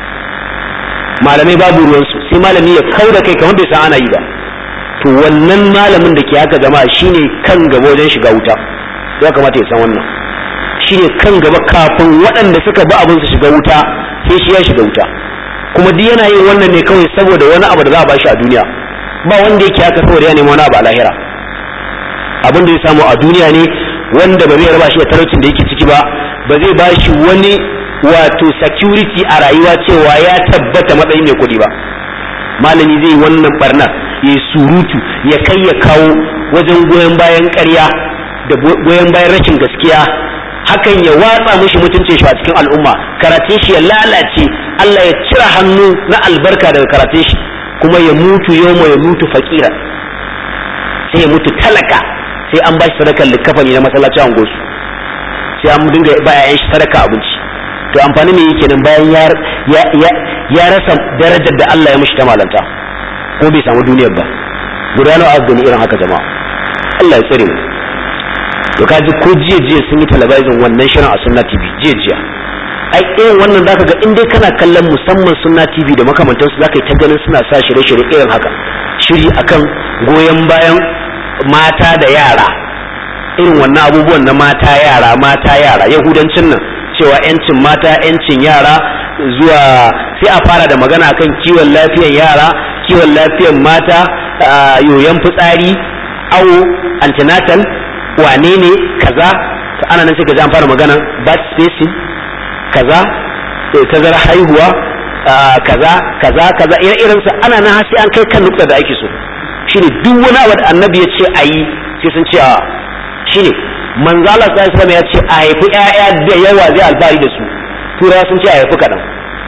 malamai babu ruwansu sai malami ya kau da kai kamar bai san ana yi ba to wannan malamin da ke haka jama'a shine kan gaba wajen shiga wuta ya kamata ya san wannan shine kan gaba kafin waɗanda suka bi abin su shiga wuta sai shi ya shiga wuta kuma duk yana yin wannan ne kawai saboda wani abu da za a bashi a duniya ba wanda yake haka saboda ya nemi wani abu a lahira abin da ya samu a duniya ne wanda ba zai raba shi da talaucin da yake ciki ba ba zai ba shi wani wato security a rayuwa cewa ya tabbata matsayin mai kuɗi ba malami zai wannan barna ya yi surutu ya kai ya kawo wajen goyon bayan ƙarya da goyon bayan rashin gaskiya hakan ya watsa mishi mutuncin shi a cikin al'umma karatun shi ya lalace Allah ya cire hannu na albarka daga karatun shi kuma ya mutu yawma ya mutu fakira sai ya mutu talaka sai an bashi sadakar likafani na masallacin angosu sai an dinga ba yayan shi sadaka abinci to amfani ne yake nan bayan ya rasa darajar da Allah ya mishi ta malanta ko bai samu duniyar ba guda nawa aka gani irin haka jama'a Allah ya tsare mu to kaji ko jiya jiya sun yi talabijin wannan shirin a sunna tv jiya jiya ai irin wannan zaka ga in dai kana kallon musamman sunna tv da makamantansu zaka yi ta ganin suna sa shirye-shirye irin haka shiri akan goyon bayan mata da yara irin wannan abubuwan na mata yara mata yara yahudancin nan cewa yancin mata yancin yara zuwa sai a fara da magana akan kiwon lafiyar yara kiwon lafiyar mata yoyon fitsari awo antenatal wane ne kaza ana nan sai ka ji an fara magana birth spacing kaza tazara haihuwa kaza kaza kaza ire-iren su ana nan sai an kai kan nukta da ake so shine duk wani abu da annabi ya ce a yi sai sun ce a shine manzo Allah sallallahu alaihi ya ce a haifi ƴaƴa da yawa zai alfahari da su turawa sun ce a haifi kaɗan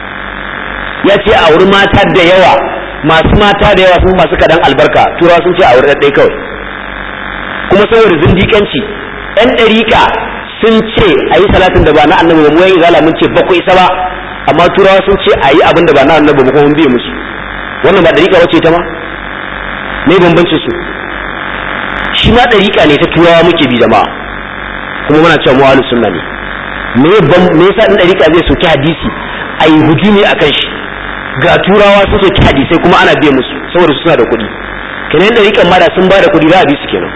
ya ce a wuri mata da yawa masu mata da yawa sun masu kaɗan albarka turawa sun ce a wuri ɗaɗɗai kawai kuma saboda zindiƙanci ɗan ɗariƙa sun ce a yi salatin da ba na annabi ba mu yayin zala mun ce bakwai isa ba amma turawa sun ce a yi abin da ba na annabi ba kuma mun biye musu wannan ba ɗariƙa wace ta ma me bambancin su shi ma ɗariƙa ne ta turawa muke bi jama'a kuma muna cewa mu ahlus sunna ne me me yasa ɗan ɗariƙa zai soki hadisi a yi hujumi a kan shi ga turawa sun soki hadisai kuma ana biye musu saboda suna da kuɗi kenan ɗariƙan ma da sun ba da kuɗi za a bi su kenan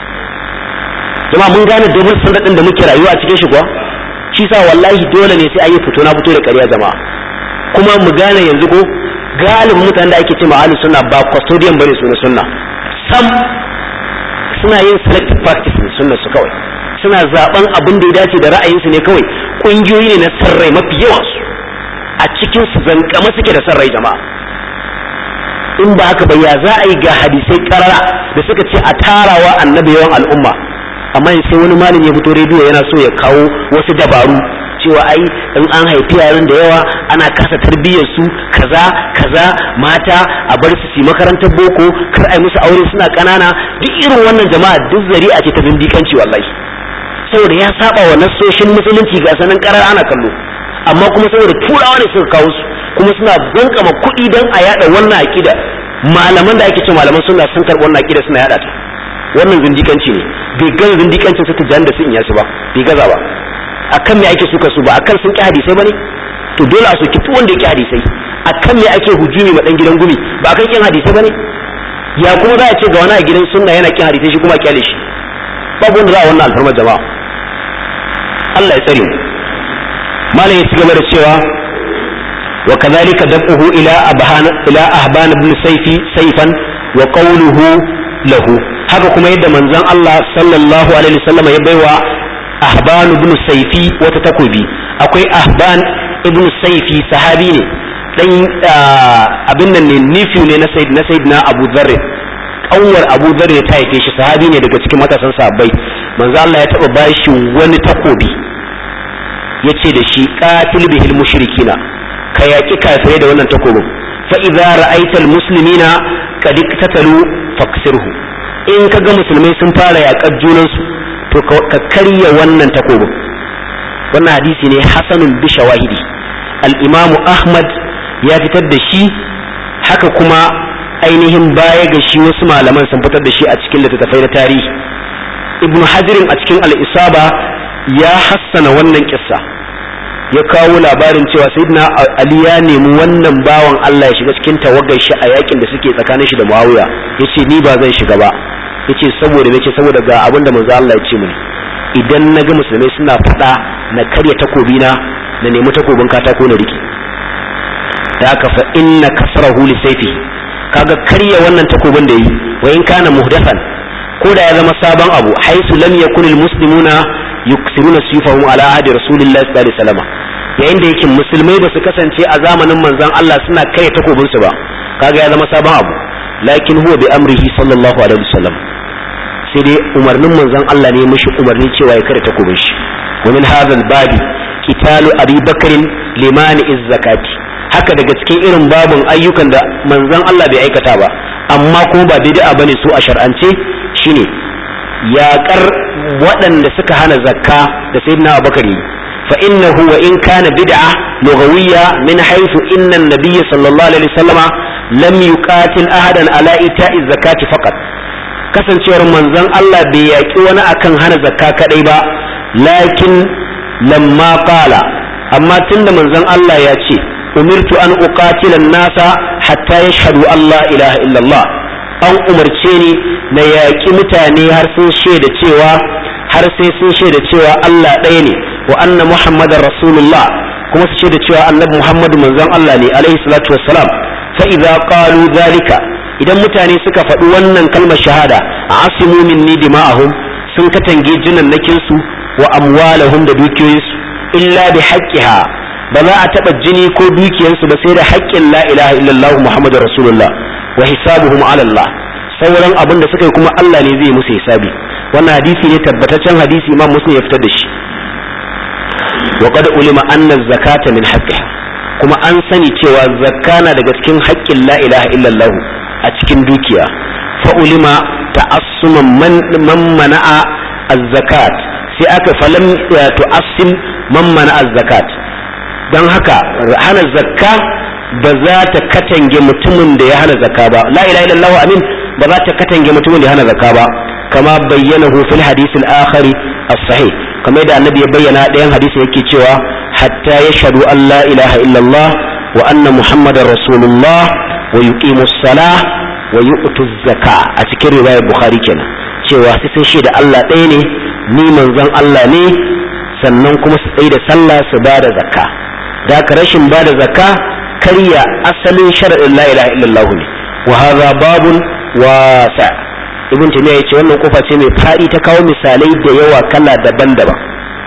jama'a mun gane domin sanadin da muke rayuwa a cikin shi kuwa shi sa wallahi dole ne sai an yi fito na fito da ƙarya jama'a kuma mu gane yanzu ko galibin mutanen da ake ce ma ahlus sunna ba custodian bane su na sunna sam suna yin selective practice ne sunna su kawai suna zaben abin da ya dace da ra'ayinsu ne kawai kungiyoyi ne na sarrai mafi yawan su a cikin su zankama suke da sarrai jama'a in ba haka ba ya za a yi ga hadisai karara da suka ce a tarawa annabi yawan al'umma amma sai wani malami ya fito rediyo yana so ya kawo wasu dabaru cewa ai in an haifi yaran da yawa ana kasa tarbiyyar su kaza kaza mata a bar su su makarantar boko kar ai musu aure suna kanana duk irin wannan jama'a duk zari'a ce ta bindikanci wallahi saboda ya saba wa nassoshin musulunci ga sanan karar ana kallo amma kuma saboda turawa ne suka kawo su kuma suna zankama kuɗi don a yada wannan aƙida malaman da ake ce malaman sunna sun karɓi wannan aƙida suna yada ta wannan zindikanci ne bai gaza zindikancin su tijan da sun iya su ba bai gaza ba akan me ake suka su ba akan sun ki hadisai bane to dole a soki wanda ya ki hadisai akan me ake hujumi ma dan gidan gumi ba akan kin hadisai bane ya kuma za a ce ga wani a gidan sunna yana kin hadisai shi kuma kyale shi babu wanda za a wannan alfarmar jama'a Allah ya tsare mu malam ya ci gaba da cewa wa kadhalika dab'uhu ila abhan ila ahban ibn sayfi sayfan wa qawluhu lahu haka kuma yadda manzon Allah sallallahu alaihi wasallam ya baiwa ahban ibn sayfi wata takobi akwai ahban ibn sayfi sahabi ne dan abin nan ne nifi ne na sayyid na sayyidina abu dharr kanwar abu dharr ta haife shi sahabi ne daga cikin matasan sahabbai manzo Allah ya taba bashi wani takobi yace da shi qatil bihil mushrikina ka yaki kafirai da wannan takobin fa idza ra'aita al muslimina qad iktatalu faksirhu in kaga musulmai sun fara yakar junansu to ka karya wannan takobin wannan hadisi ne hasanun bi shawahidi al-imam ahmad ya fitar da shi haka kuma ainihin baya ga shi wasu malaman sun fitar da shi a cikin littattafai na tarihi ibn hajirin a cikin al-isaba ya hassana wannan kissa ya kawo labarin cewa sayyidina ali ya nemi wannan bawan Allah ya shiga cikin tawagar shi a yakin da suke tsakanin shi da muawiya yace ni ba zan shiga ba yace saboda nace saboda ga abin da manzo Allah ya ce mini idan naga musulmai suna fada na karya takobi na na nemi takobin katako na riki da aka fa inna kasrahu li sayfi kaga karya wannan takobin da yi wa in kana muhdathan ko da ya zama sabon abu haisu lam yakun al muslimuna yuksiruna sifahum ala ahdi rasulillahi sallallahu alaihi wasallam yayin da yake musulmai ba su kasance a zamanin manzon Allah suna karya takobin su ba kaga ya zama sabon abu lakin huwa bi amrihi sallallahu alaihi wasallam sai dai umarnin manzon Allah ne mishi umarni cewa ya kare takobin shi wa min hadha babi qitalu abi bakrin limani zakati haka daga cikin irin babun ayyukan da manzon Allah bai aikata ba amma kuma ba bid'a bane su a shar'ance shine yaƙar waɗanda suka hana zakka da sayyidina Abubakar yi fa innahu wa in kana bid'a lughawiyya min haythu inna an-nabiy sallallahu alaihi wasallama lam yuqatil ahadan ala ita'i zakati faqat kasancewar manzon Allah bai yaƙi wani akan hana zakka kadai ba lakin lamma qala amma tunda manzon Allah ya ce umirtu an uqatila nasa hatta yashhadu Allah ilaha illallah an umarce ni na yaƙi mutane har sun shaida cewa har sai sun shaida cewa Allah ɗaya ne wa anna muhammadar rasulullah kuma su shaida cewa annabi muhammadu manzon Allah ne alaihi salatu wassalam fa idza qalu zalika idan mutane suka faɗi wannan kalmar shahada asimu minni dima'ahum sun katange jinannakin su wa amwalahum da dukiyoyinsu illa bi haqqiha ba za a taɓa jini ko dukiyarsu ba sai da haƙƙin la ilaha illallah muhammadu rasulullah wa hisabuhum ala Allah sauran abin da suka yi kuma Allah ne zai musu hisabi wannan hadisi ne tabbataccen hadisi imam muslim ya fitar da shi wa qad ulima anna zakata min haqqiha kuma an sani cewa zakka na daga cikin haƙƙin la ilaha illallah a cikin dukiya fa ulima ta'assuman man man mana'a az-zakat sai aka falam tu'assim man mana'a az-zakat dan haka hana zakka ba za ta katange mutumin da ya hana zakka ba la ilaha illallah amin ba za ta katange mutumin da ya hana zakka ba kama bayyana fil hadisi al-akhari as-sahih kamar yadda annabi ya bayyana ɗayan hadisi yake cewa hatta yashhadu an la ilaha illallah wa anna muhammadar rasulullah wa yuqimu salah wa yu'tu zaka a cikin riwayar bukhari kenan cewa sai sun shaida Allah ɗaya ne ni manzon Allah ne sannan kuma su tsaye da sallah su ba da zakka da ka rashin ba da zakka karya asalin sharaɗin la ilaha illallah ne wa hadha babun wasa ibn taymiya yace wannan kofa ce mai fadi ta kawo misalai da yawa kala daban-daban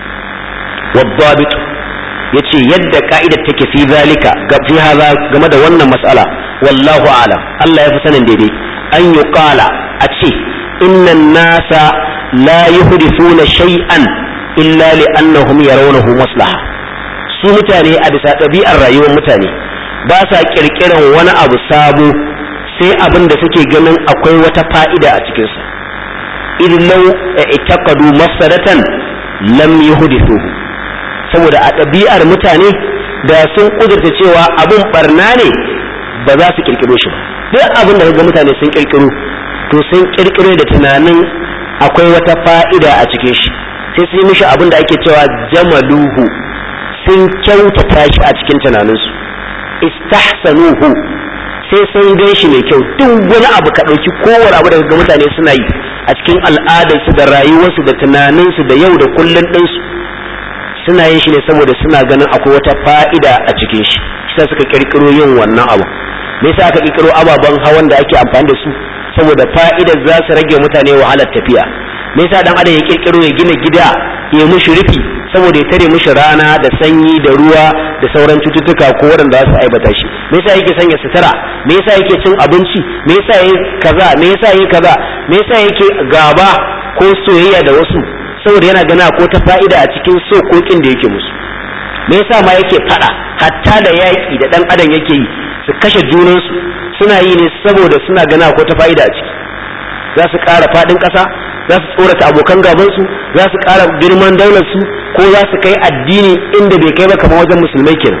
wadabit yace yadda ka'idar take fi zalika ga fi hadha game da wannan mas'ala wallahu a'lam Allah ya fi sanin daidai an yuqala a ce innan nasa la yuhdithuna shay'an illa li'annahum yarawnahu maslaha su mutane a bisa ɗabi'ar rayuwar mutane ba sa ƙirƙiran wani abu sabo sai abin da suke ganin akwai wata fa'ida a cikinsa idan lau itaqadu mafsadatan lam yuhdithuhu saboda a ɗabi'ar mutane da sun ƙudurta cewa abin barna ne ba za su ƙirƙiro shi ba duk abin da ga mutane sun ƙirƙiro to sun ƙirƙiro da tunanin akwai wata fa'ida a cikin shi sai su yi mishi abin da ake cewa jamaluhu sun kyautata shi a cikin tunaninsu istahsanuhu sai sun gan shi mai kyau duk wani abu ka ɗauki kowane abu daga mutane suna yi a cikin al'adarsu da rayuwarsu da tunaninsu da yau da kullun ɗinsu suna yin shi ne saboda suna ganin akwai wata fa'ida a cikin shi shi suka kirkiro yin wannan abu me yasa aka kirkiro ababen hawan da ake amfani da su saboda fa'idar za su rage mutane wahalar tafiya me yasa dan adam ya kirkiro ya gina gida ya mushi rufi saboda ya tare mushi rana da sanyi da ruwa da sauran cututtuka ko waɗanda za su aibata shi me yasa yake sanya sutura me yasa yake cin abinci me yasa yake kaza me yasa yake kaza me yasa yake gaba ko soyayya da wasu saboda yana gana ko ta fa'ida a cikin sokokin da yake musu me yasa ma yake fada hatta da yaƙi da ɗan adam yake yi su kashe junansu suna yi ne saboda suna gana ko ta fa'ida a ciki za su ƙara faɗin ƙasa za su tsorata abokan gabansu za su ƙara girman daularsu ko za su kai addini inda bai kai ba kamar wajen musulmai kenan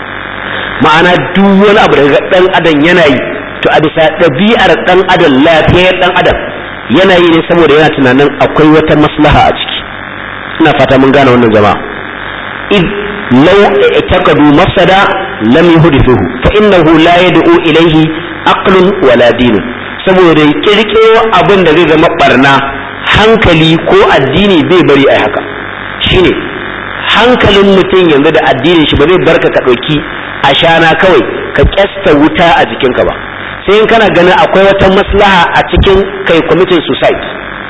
ma'ana duk wani abu daga ɗan adam yana yi to a bisa ɗabi'ar ɗan adam lafiyar ɗan adam yana yi ne saboda yana tunanin akwai wata maslaha a ciki ina fata mun gane wannan jama'a id law i'taqadu mafsada lam yuhdithuhu fa innahu la yad'u ilayhi aqlun wala dinun saboda kirkiro abin da zai zama barna hankali ko addini bai bari ai haka shine hankalin mutum yanzu da addinin shi ba zai barka ka ɗauki ashana kawai ka kyasta wuta a jikinka ba sai in kana ganin akwai wata maslaha a cikin kai kwamitin suicide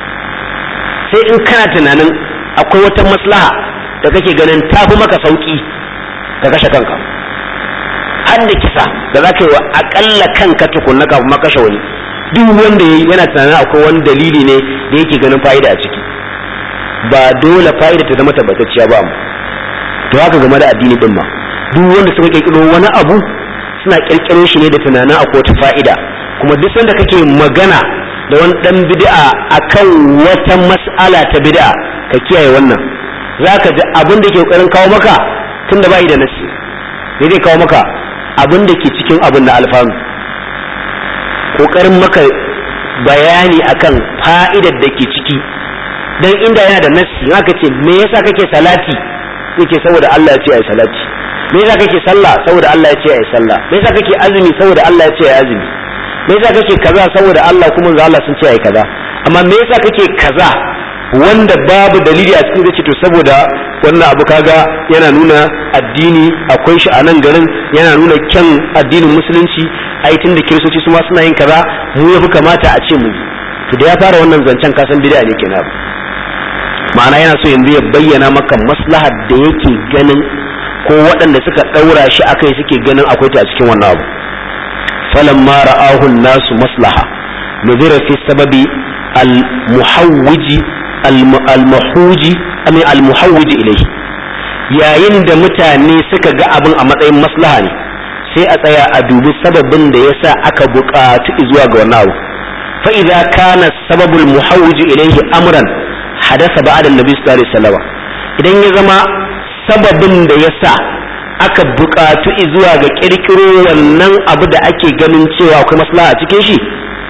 sai in kana tunanin akwai wata maslaha da kake ganin tafi maka sauki ka kashe kanka har da kisa da za ka yi wa akalla kanka tukunna kafin ma kashe wani duk wanda ya yana tunanin akwai wani dalili ne da yake ganin fa'ida a ciki ba dole fa'ida ta zama tabbatacciya ba mu to haka game da addini din ma duk wanda suka kirkiro wani abu suna kirkiro shi ne da tunanin akwai wata fa'ida kuma duk sanda kake magana da wani dan bid'a akan wata mas'ala ta bid'a ka kiyaye wannan zaka ji abin da ke kokarin kawo maka tunda bai da nasi ne zai kawo maka abin da ke cikin abin da alfanu kokarin maka bayani akan fa'idar da ke ciki dan inda yana da nasi haka ce me yasa kake salati yake saboda Allah ya ce ai salati me yasa kake sallah saboda Allah ya ce ai sallah me yasa kake azumi saboda Allah ya ce ai azumi me yasa kake kaza saboda Allah kuma manzo Allah sun ce ai kaza amma me yasa kake kaza wanda babu dalili a cikin zai to saboda wannan abu kaga yana nuna addini akwai shi a nan garin yana nuna kyan addinin musulunci ai tunda kiristoci su ma suna yin kaza mu yafi kamata a ce mu to da ya fara wannan zancen kasan bid'a ne kenan ma'ana yana so yanzu ya bayyana maka maslahar da yake ganin ko waɗanda suka ɗaura shi akai suke ganin akwai ta a cikin wannan abu falamma ra'ahu nasu maslaha nuzira fi sababi al-muhawwiji al-muhawwiji ami al-muhawwiji ilayhi yayin da mutane suka ga abin a matsayin maslaha ne sai a tsaya a dubi sababin da yasa aka buƙatu zuwa ga wannan abu fa idza kana sababul muhawwiji ilayhi amran hadasa ba'da annabi sallallahu alaihi wasallam idan ya zama sababin da yasa aka buƙatu zuwa ga kirkiro wannan abu da ake ganin cewa akwai maslaha a cikin shi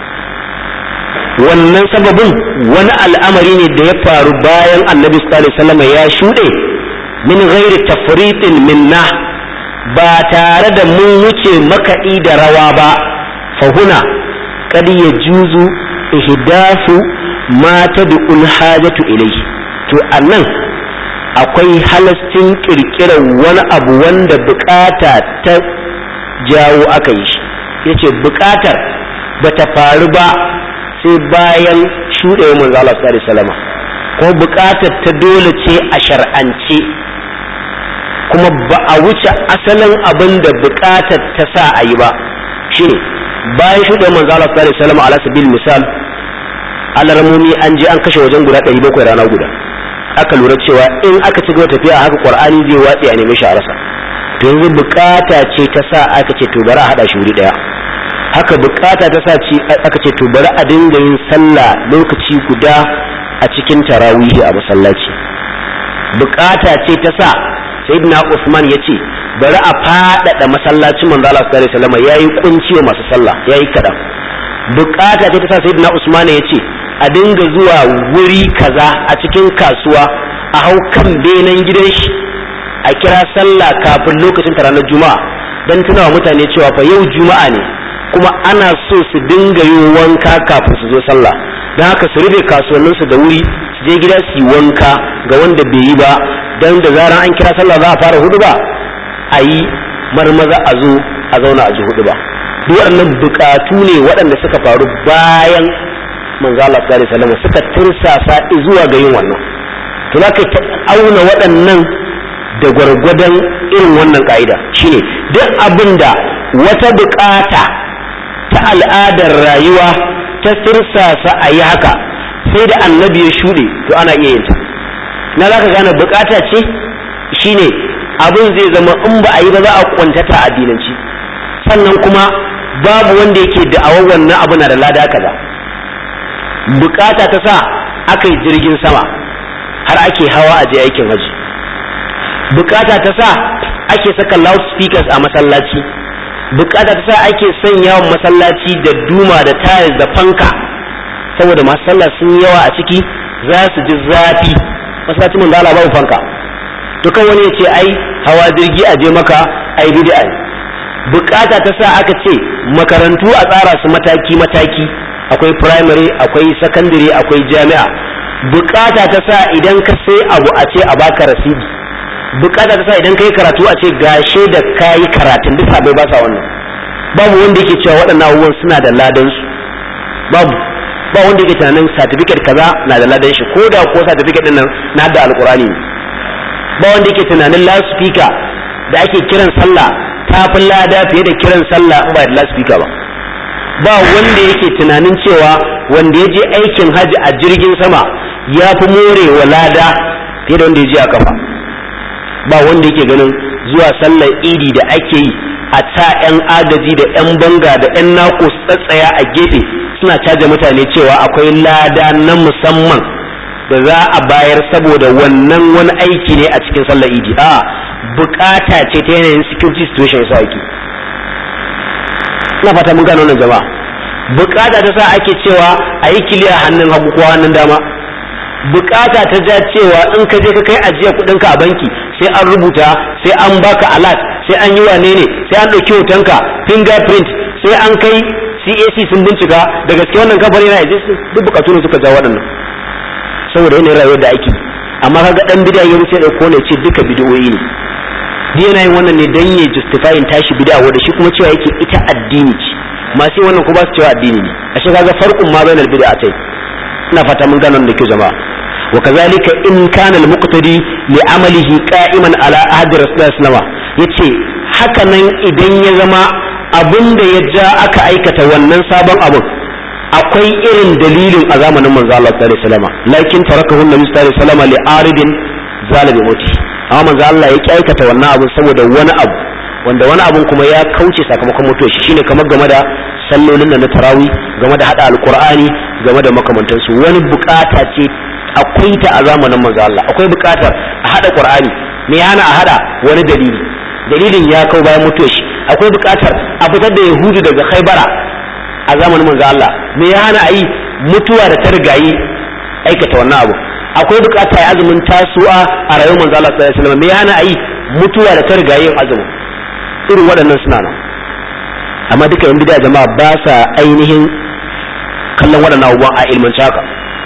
wannan sababin wani al'amari ne da ya faru bayan annabi sallallahu alaihi wasallam ya shuɗe min ghairi tafritin minna ba tare da mun wuce makaɗi da rawa ba fahuna kad yajuzu ihdafu ma tad'ul hajatu ilayhi to annan akwai halastin kirkirar wani abu wanda bukata ta jawo aka yi shi yace bukatar bata faru ba sai bayan shuɗewar manzo Allah sallallahu alaihi wasallam ko bukatar ta dole ce a shar'ance kuma ba a wuce asalin abin da bukatar ta sa a yi ba shine bayan shuɗewar manzo Allah sallallahu alaihi wasallam ala sabil misal alarmomi an je an kashe wajen guda 700 rana guda aka lura cewa in aka ci gaba tafiya haka qur'ani zai watsi a neme shi a rasa to yanzu bukata ce ta sa aka ce to bari a hada shi wuri daya haka bukata ta sa ce aka ce to bari a dinga yin sallah lokaci guda a cikin tarawihi a masallaci bukata ce ta sa sayyidina Usman ya ce bari a faɗaɗa masallacin manzo Allah sallallahu alaihi wasallam yayi kunci wa masu sallah yayi kadan bukata ce ta sa sayyidina Usman ya ce a dinga zuwa wuri kaza a cikin kasuwa a hau kan benen gidan shi a kira sallah kafin lokacin ranar juma'a dan tunawa mutane cewa fa yau juma'a ne kuma ana so su dinga yin wanka kafin su zo sallah don haka su rufe kasuwanninsu da wuri su je gida su yi wanka ga wanda bai yi ba don da zaran an kira sallah za a fara hudu ba a yi marmaza a zo a zauna a ji hudu ba duk waɗannan bukatu ne waɗanda suka faru bayan manzo Allah sallallahu alaihi wasallam suka tursasa zuwa ga yin wannan to za ka auna waɗannan da gwargwadon irin wannan ka'ida shine duk abin da wata bukata ta al'adar rayuwa ta tursasa a yi haka sai da annabi ya shuɗe to ana iya yin ta na za ka gane bukata ce shine abin zai zama in ba a yi ba za a kwantata addinanci sannan kuma babu wanda yake da'awar wannan abu na da lada kaza bukata ta sa aka yi jirgin sama har ake hawa a je aikin haji bukata ta sa ake saka loudspeakers a masallaci bukata ta sa ake sanya wa masallaci da duma da tiles da fanka saboda masu sallah sun yawa a ciki za su ji zafi masallacin mun da babu fanka to kan wani ya ce ai hawa jirgi a je maka ai bid'a ne bukata ta sa aka ce makarantu a tsara su mataki mataki akwai primary akwai secondary akwai jami'a bukata ta sa idan ka sai abu a ce a baka rasidi bukata ta sa idan kai karatu a ce gashe da kayi karatun duk sabai ba sa wannan babu wanda yake cewa waɗannan abubuwan suna da ladan su babu ba wanda yake tunanin certificate kaza na da ladan shi ko da ko certificate din nan na da alqurani ba wanda yake tunanin loudspeaker da ake kiran sallah ta fi lada fiye da kiran sallah in ba da loudspeaker ba ba wanda yake tunanin cewa wanda ya je aikin hajji a jirgin sama ya fi more wa lada fiye da wanda ya je a kafa ba wanda yake ganin zuwa sallar idi da ake yi a ta 'yan agaji da 'yan banga da 'yan nako tsatsaya a gefe suna caja mutane cewa akwai lada na musamman da za a bayar saboda wannan wani aiki ne a cikin sallar idi a bukata ce ta yanayin security situation ya sa aiki ina fata mun gano wannan jama'a bukata ta sa ake cewa a yi kiliya hannun hagu ko hannun dama bukata ta ja cewa in ka je ka kai ajiya kudinka a banki sai an rubuta sai an baka alat sai an yi wane ne sai an ɗauki hotonka fingerprint sai an kai CAC sun bincika da gaske wannan kamfani na exist duk bukatu ne suka ja waɗannan saboda yanayin rayuwar da ake amma kaga dan bid'a ya wuce da kone ce duka bid'o'i ne duk yana yin wannan ne dan ya justifying tashi bid'a wanda shi kuma cewa yake ita addini ce masu wannan ko ba su cewa addini ne ashe kaga farqun ma bainal bid'atai ina fata mun gano da kyau jama'a wa kazalika in kana al-muqtadi li amalihi qa'iman ala ahdi rasulullahi sallallahu alaihi yace haka nan idan ya zama abin da ya ja aka aikata wannan sabon abin akwai irin dalilin a zamanin manzo Allah sallallahu alaihi wasallam lakin tarakahu nabi sallallahu alaihi wasallam li aridin zalabi muti amma manzo Allah ya aikata wannan abin saboda wani abu wanda wani abun kuma ya kauce sakamakon mutuwar shi shine kamar game da sallolin da na tarawi game da hada alqur'ani game da makamantansu wani bukata ce akwai ta a zamanin manzo Allah akwai bukatar a hada qur'ani me yana a hada wani dalili dalilin ya kau bayan mutuwar shi akwai bukatar a fitar da yahudu daga khaybara a zamanin manzo Allah me ya hana ayi mutuwa da ta rigayi aikata wannan abu akwai bukata ya azumin tasu'a a rayuwar manzo Allah sallallahu alaihi wasallam me ya hana ayi mutuwa da ta rigayi azumin irin waɗannan suna nan amma duka yan bid'a jama'a ba sa ainihin kallon waɗannan abubuwan a ilmance haka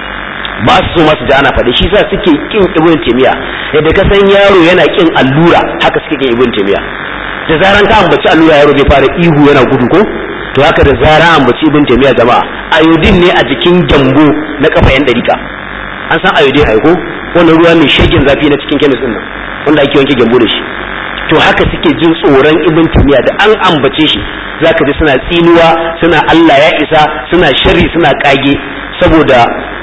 ba su so masu ji ana faɗi shi sa suke kin ibn taymiya yadda ka san yaro yana kin allura haka suke kin ibn taymiya da zaran ka ambaci allura yaro zai fara ihu yana gudu ko to haka da zaran ambaci ibn taymiya jama'a ayodin ne a jikin gyambo na kafa yan dariƙa an san ayodin ai ko wannan ruwa mai shagin zafi na cikin kemis din nan wanda ake wanke gyambo da shi to haka suke jin tsoron ibn taymiya da an ambace shi zaka ji suna tsinuwa suna Allah ya isa suna sharri suna kage saboda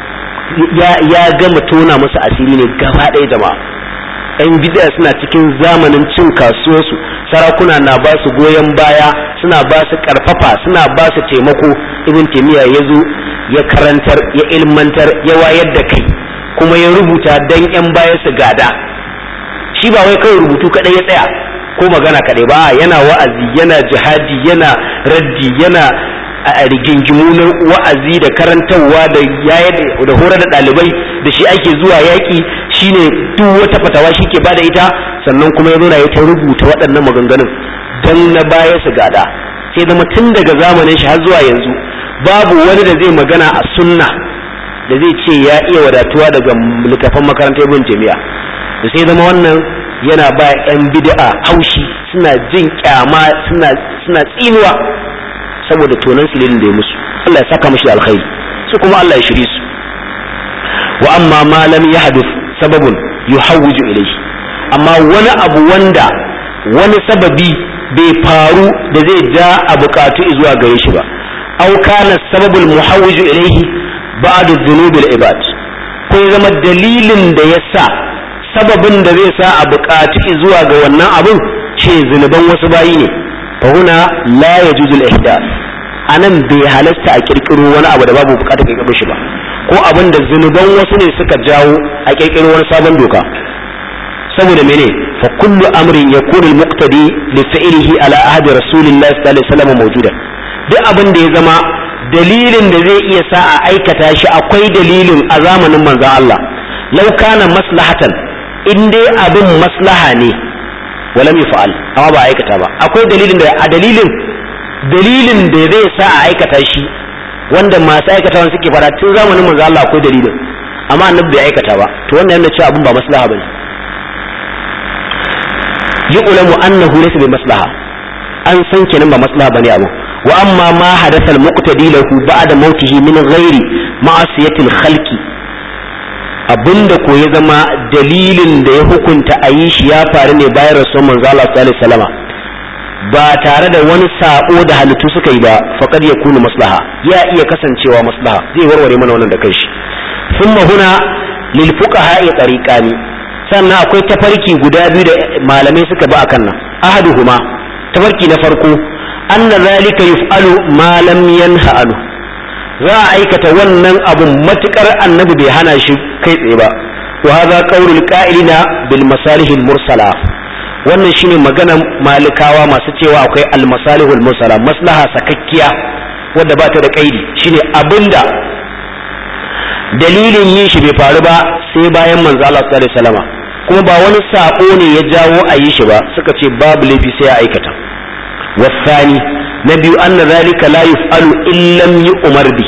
ya ya gama tona musu asiri ne gaba ɗaya jama'a yan bid'a suna cikin zamanin cin kasuwarsu sarakuna na ba su goyon baya suna ba su karfafa suna ba su taimako ibn taymiya ya zo ya karantar ya ilmantar ya wayar da kai kuma ya rubuta dan yan baya su gada shi ba wai kawai rubutu kadai ya tsaya ko magana kadai ba yana wa'azi yana jihadi yana raddi yana a rigingimu na wa'azi da karantarwa da da horar da ɗalibai da shi ake zuwa yaƙi shine duk wata fatawa shi ke bada ita sannan kuma ya zauna ya ta rubuta waɗannan maganganun don na baya su gada sai zama tun daga zamanin shi har zuwa yanzu babu wani da zai magana a sunna da zai ce ya iya wadatuwa daga littafan makarantar ibn jami'a da sai zama wannan yana ba 'yan bid'a haushi suna jin kyama suna suna tsinuwa saboda tonan sililin da ya musu Allah ya saka mashi alkhairi su kuma Allah ya shiri su wa amma ma lam yahdith sababun yuhawwiju ilayhi amma wani abu wanda wani sababi bai faru da zai ja a bukatu zuwa gare shi ba aw kana sababul muhawwiju ilayhi ba'd dhunubil ibad ko ya zama dalilin da ya sa sababin da zai sa a bukatu zuwa ga wannan abun ce zunuban wasu bayi ne فهنا لا يجوز الإحداث anan bai halasta a kirkiro wani abu da babu bukatar kirkiro shi ba ko abin da zunuban wasu ne suka jawo a kirkiro wani sabon doka saboda mene fa kullu amrin yakunu al-muqtadi li fi'lihi ala ahdi rasulillahi sallallahu alaihi wasallam mawjuda duk abin da ya zama dalilin da zai iya sa a aikata shi akwai dalilin a zamanin manzon Allah law kana maslahatan in dai abin maslaha ne walam yaf'al amma ba aikata ba akwai dalilin da a dalilin dalilin da zai sa a aikata shi wanda masu aikatawan suke fara tun zamanin manzo Allah akwai dalilin amma annabi bai aikata ba to wannan yana cewa abun ba maslaha bane yu'lamu annahu laysa bi maslaha an san kenan ba maslaha bane abu wa amma ma hadatha al-muqtadi lahu ba'da mautihi min ghairi ma'asiyati al-khalqi abinda ko ya zama dalilin da ya hukunta a yi shi ya faru ne bayan rasuwar manzo Allah sallallahu alaihi wasallam ba tare da wani sabo da halittu suka yi ba faqad yakunu maslaha ya iya kasancewa maslaha zai warware mana wannan da kanshi thumma huna lil fuqaha tariqani sannan akwai tafarki guda biyu da malamai suka ba akan nan ahaduhuma tafarki na farko anna zalika yuf'alu ma lam yanha anhu za a aikata wannan abun matukar annabi bai hana shi kai tsaye ba wa hadha qawlul qa'ilina bil masalihil mursala wannan shine maganar malikawa masu cewa akwai al masalihul mursala maslaha sakakkiya wadda ba ta da kaidi shine abinda dalilin yin shi bai faru ba sai bayan manzo Allah sallallahu alaihi wasallama kuma ba wani sako ne ya jawo a yi shi ba suka ce babu laifi sai a aikata wasani na biyu anna zalika la yuf'alu illam yu'mar bi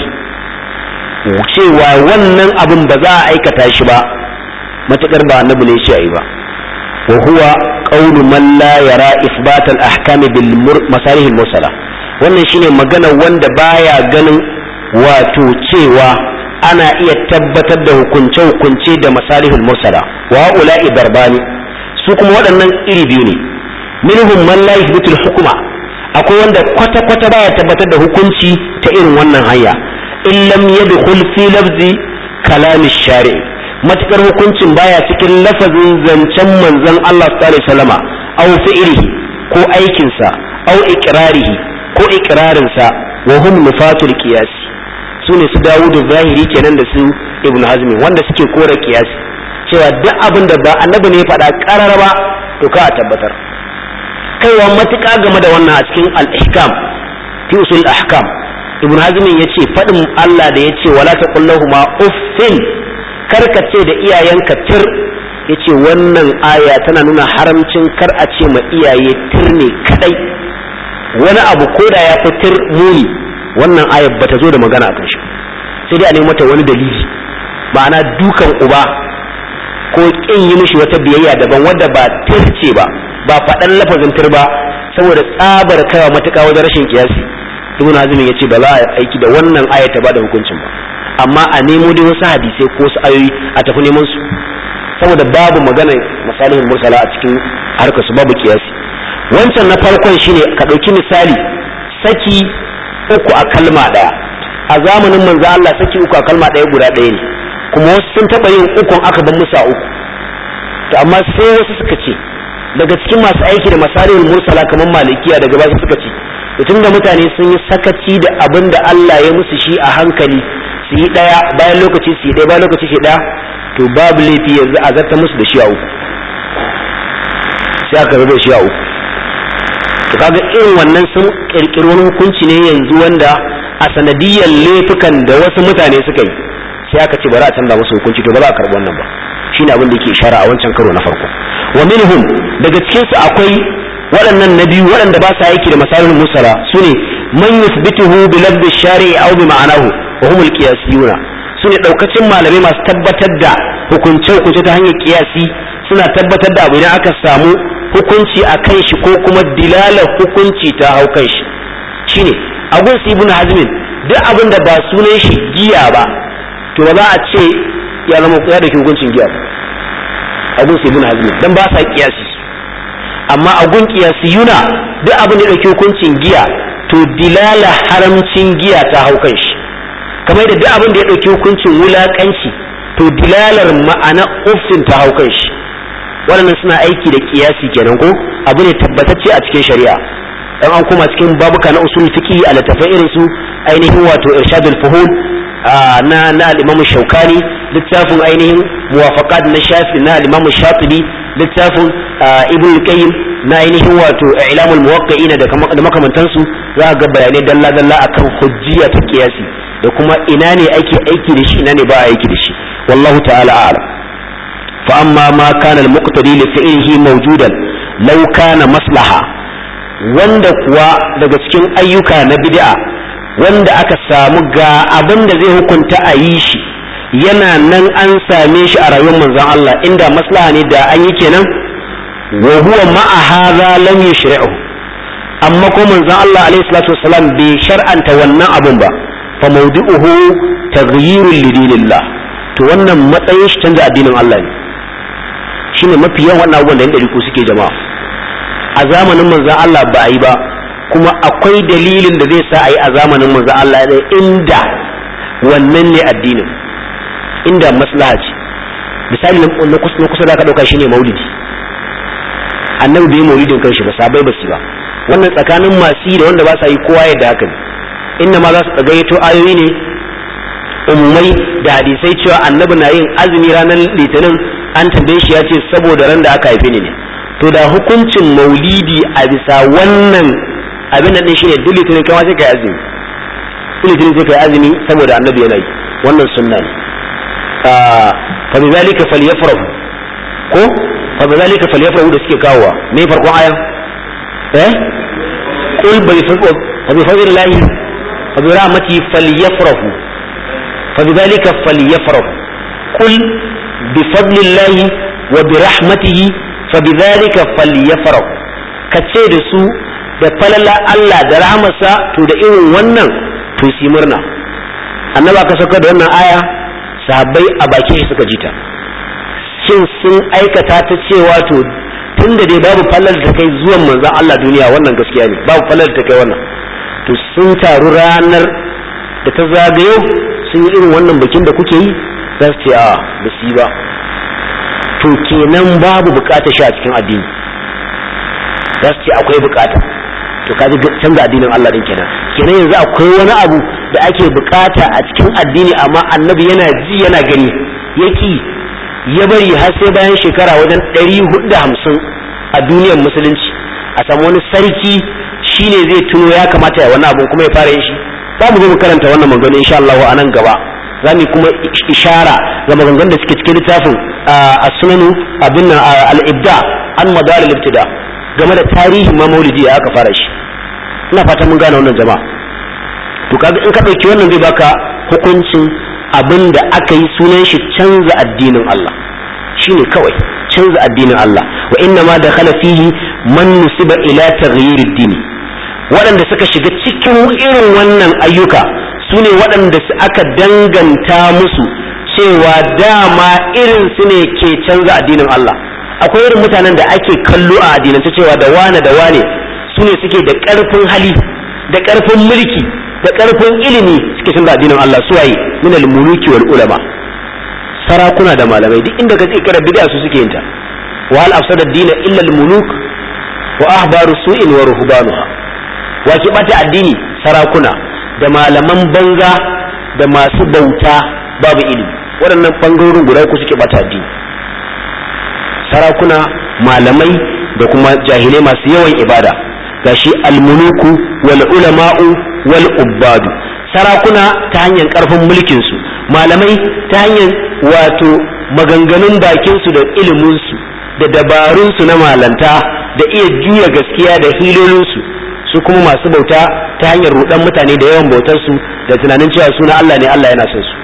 cewa wannan abin ba za a aikata shi ba matakar ba annabi ne shi ayi ba wa huwa qawlu man la yara isbat al ahkam bil masalih al mursala wannan shine magana wanda baya ganin wato cewa ana iya tabbatar da hukunce-hukunce da masalihul mursala wa ula'i darbani su kuma waɗannan iri biyu ne minhum man la yuthbitul hukuma akwai wanda kwata-kwata baya tabbatar da hukunci ta irin wannan hanya in lam yadkhul fi lafzi kalami shari'i matukar hukuncin baya cikin lafazin zancen manzon Allah sallallahu alaihi wasallama aw fi'lihi ko aikinsa aw iqrarihi ko iqrarinsa wa hum nufatul qiyasi su ne su dawudu zahiri kenan da su ibn hazmi wanda suke kora kiyasi cewa duk abin da ba annabi ne faɗa ƙarar ba to ka a tabbatar kaiwa matuƙa game da wannan a cikin al-ihkam fi usul ahkam ibn hazmi yace faɗin Allah da yace wala taqullahuma uffin karkace da iyayenka tir yace wannan aya tana nuna haramcin kar a ce ma iyaye tir ne kadai wani abu koda ya fi tir muni wannan ayar bata zo da magana akan shi sai dai a nemi mata wani dalili ma'ana dukan uba ko kin yi mishi wata biyayya daban wadda ba tirce ba ba faɗan lafazin tir ba saboda tsabar kawa matuƙa wajen rashin kiyasi ibn azumi yace ba za a aiki da wannan ayar ta bada hukuncin ba amma a nemo dai wasu hadisai ko wasu ayoyi a tafi neman su saboda babu magana misalihin mursala a cikin harkar su babu kiyasi wancan na farkon shine ka ɗauki misali saki uku a kalma ɗaya a zamanin manzo Allah saki uku a kalma ɗaya guda ɗaya ne kuma wasu sun taɓa yin ukun aka ban musa uku to amma sai wasu suka ce daga cikin masu aiki da masalihul mursala kamar malikiya daga basu suka ce tun da mutane sun yi sakaci da abin da Allah ya musu shi a hankali su yi ɗaya bayan lokaci su yi ɗaya bayan lokaci su yi ɗaya to babu laifi yanzu a zarta musu da shi a uku sai aka da shi a uku to kaga irin wannan sun kirkiri wani hukunci ne yanzu wanda a sanadiyar laifukan da wasu mutane suka yi sai aka ce bari a canza musu hukunci to ba za a karɓi wannan ba shine abin da yake ishara a wancan karo na farko wa minhum daga cikin su akwai waɗannan na biyu waɗanda ba sa aiki da masalihul musala sune man yuthbituhu bi lafzi shari'i aw bi ma'anahu wa humul qiyasiyuna sune daukacin malamai masu tabbatar da hukunce hukunce ta hanyar kiyasi suna tabbatar da abu idan aka samu hukunci a kan shi ko kuma dilalar hukunci ta hau kan shi shine abun su ibn hazmin duk abin da ba sunan shi giya ba to ba za a ce ya zama ya da hukuncin giya ba abun su ibn hazmin dan ba sa kiyasi amma agun kiyasi yuna duk abin da ya dauki hukuncin giya to dilala haramcin giya ta hau kan shi kamar da duk abin da ya dauki hukuncin wulakanci to dilalar ma'ana uffin ta hau kan shi waɗannan suna aiki da kiyasi kenan ko abu ne tabbatacce a cikin shari'a dan an koma cikin babuka na usul fiqi a littafai irin su ainihin wato irshadul fuhul na na al-imam shaukani littafin ainihin muwafaqat na shafi na al-imam shatibi littafin ibn qayyim na ainihin wato ilamul muwaqqi'ina da makamantansu za ga bayanai dalla dalla akan hujjiya ta kiyasi da kuma ina ne ake aiki da shi ina ne ba aiki da shi wallahu ta'ala a'lam فأما ما كان المقتدي لفعله موجودا لو كان مصلحة wanda kuwa daga cikin ayyuka na bid'a wanda aka samu ga abin da zai hukunta a yi shi yana nan an same shi a rayuwar manzon Allah inda maslaha ne da an yi kenan wa huwa ma'a hadha lam yushri'u amma ko manzon Allah alaihi salatu wassalam bai shar'anta wannan abun ba fa mawdu'uhu taghyirul lidinillah to wannan matsayin shi canza addinin Allah ne shine mafi yawan wannan abubuwan da yan ɗariku suke jama'a a zamanin manzan Allah ba a yi ba kuma akwai dalilin da zai sa a yi a zamanin manzan Allah ne inda wannan ne addinin inda maslaha ce misali na kusa da ka ɗauka shine maulidi annabi bai maulidin kanshi ba sabai ba su ba wannan tsakanin masu yi da wanda ba sa yi kowa yadda haka ne inda ma za su gayyato ayoyi ne ummai da hadisai cewa annabi na yin azumi ranar litinin an tambaye shi ya ce saboda ran da aka haife ni ne to da hukuncin maulidi a bisa wannan abin nan shine duk litinin kai sai kai azumi duk litinin sai kai azumi saboda annabi yana yi wannan sunna ne fa bi zalika falyafrahu ko fa bi zalika falyafrahu da suke kawowa me farkon ayan eh qul bi fa bi fadlillahi fa bi rahmati falyafrahu fa bi zalika falyafrahu qul bi fadlillahi wa bi rahmatihi fa bi zalika falyafrahu kace da su da falala Allah da rahmarsa to da irin wannan to si murna annaba ka sauka da wannan aya sahabbai a bakin shi suka jita shin sun aikata ta cewa to tun da dai babu fallar ta kai zuwan manzon Allah duniya wannan gaskiya ne babu fallar ta kai wannan to sun taru ranar da ta zagayo sun yi irin wannan bikin da kuke yi za su ce a ba su yi ba to kenan babu bukata shi a cikin addini za su ce akwai bukata to ka ji canza addinin Allah din kenan kenan yanzu akwai wani abu da ake bukata a cikin addini amma annabi yana ji yana gani yaki ya bari har sai bayan shekara wajen ɗari hudu da hamsin a duniyar musulunci a samu wani sarki shine zai tuno ya kamata ya wani abu kuma ya fara yin shi za mu zo mu karanta wannan magana insha Allah a nan gaba za mu kuma ishara ga maganganun da suke cikin littafin a sunanu abin al-ibda an madar al-ibtida game da tarihin ma maulidi ya aka fara shi ina fatan mun gane wannan jama'a to kaga in ka dauki wannan zai baka hukuncin abin da aka yi sunan shi canza addinin Allah shine kawai canza addinin Allah wa inna ma dakhala fihi man nusiba ila taghyir ad-din waɗanda suka shiga cikin irin wannan ayyuka su ne waɗanda aka danganta musu cewa dama irin su ne ke canza addinin Allah akwai irin mutanen da ake kallo a addinance cewa da wane da wane su ne suke da ƙarfin hali da ƙarfin mulki da ƙarfin ilimi suke canza addinin Allah su waye min al-muluki wal ulama sarakuna da malamai duk inda ka ce kira bid'a su suke yin ta wa hal afsada ad-din illa al-muluk wa ahbaru su'in wa ruhbanuha wa ki bata addini sarakuna da malaman banza da masu bauta babu ilimi waɗannan bangarorin guda uku suke bata addini sarakuna malamai da kuma jahilai masu yawan ibada gashi almuluku wal ulama'u wal ubbadu sarakuna ta hanyar karfin mulkin su malamai ta hanyar wato maganganun bakin su da ilimin su da dabarun su na malanta da iya juya gaskiya da hilolin su su kuma masu bauta ta hanyar rudan mutane da yawan bautar su da tunanin cewa suna Allah ne Allah yana son su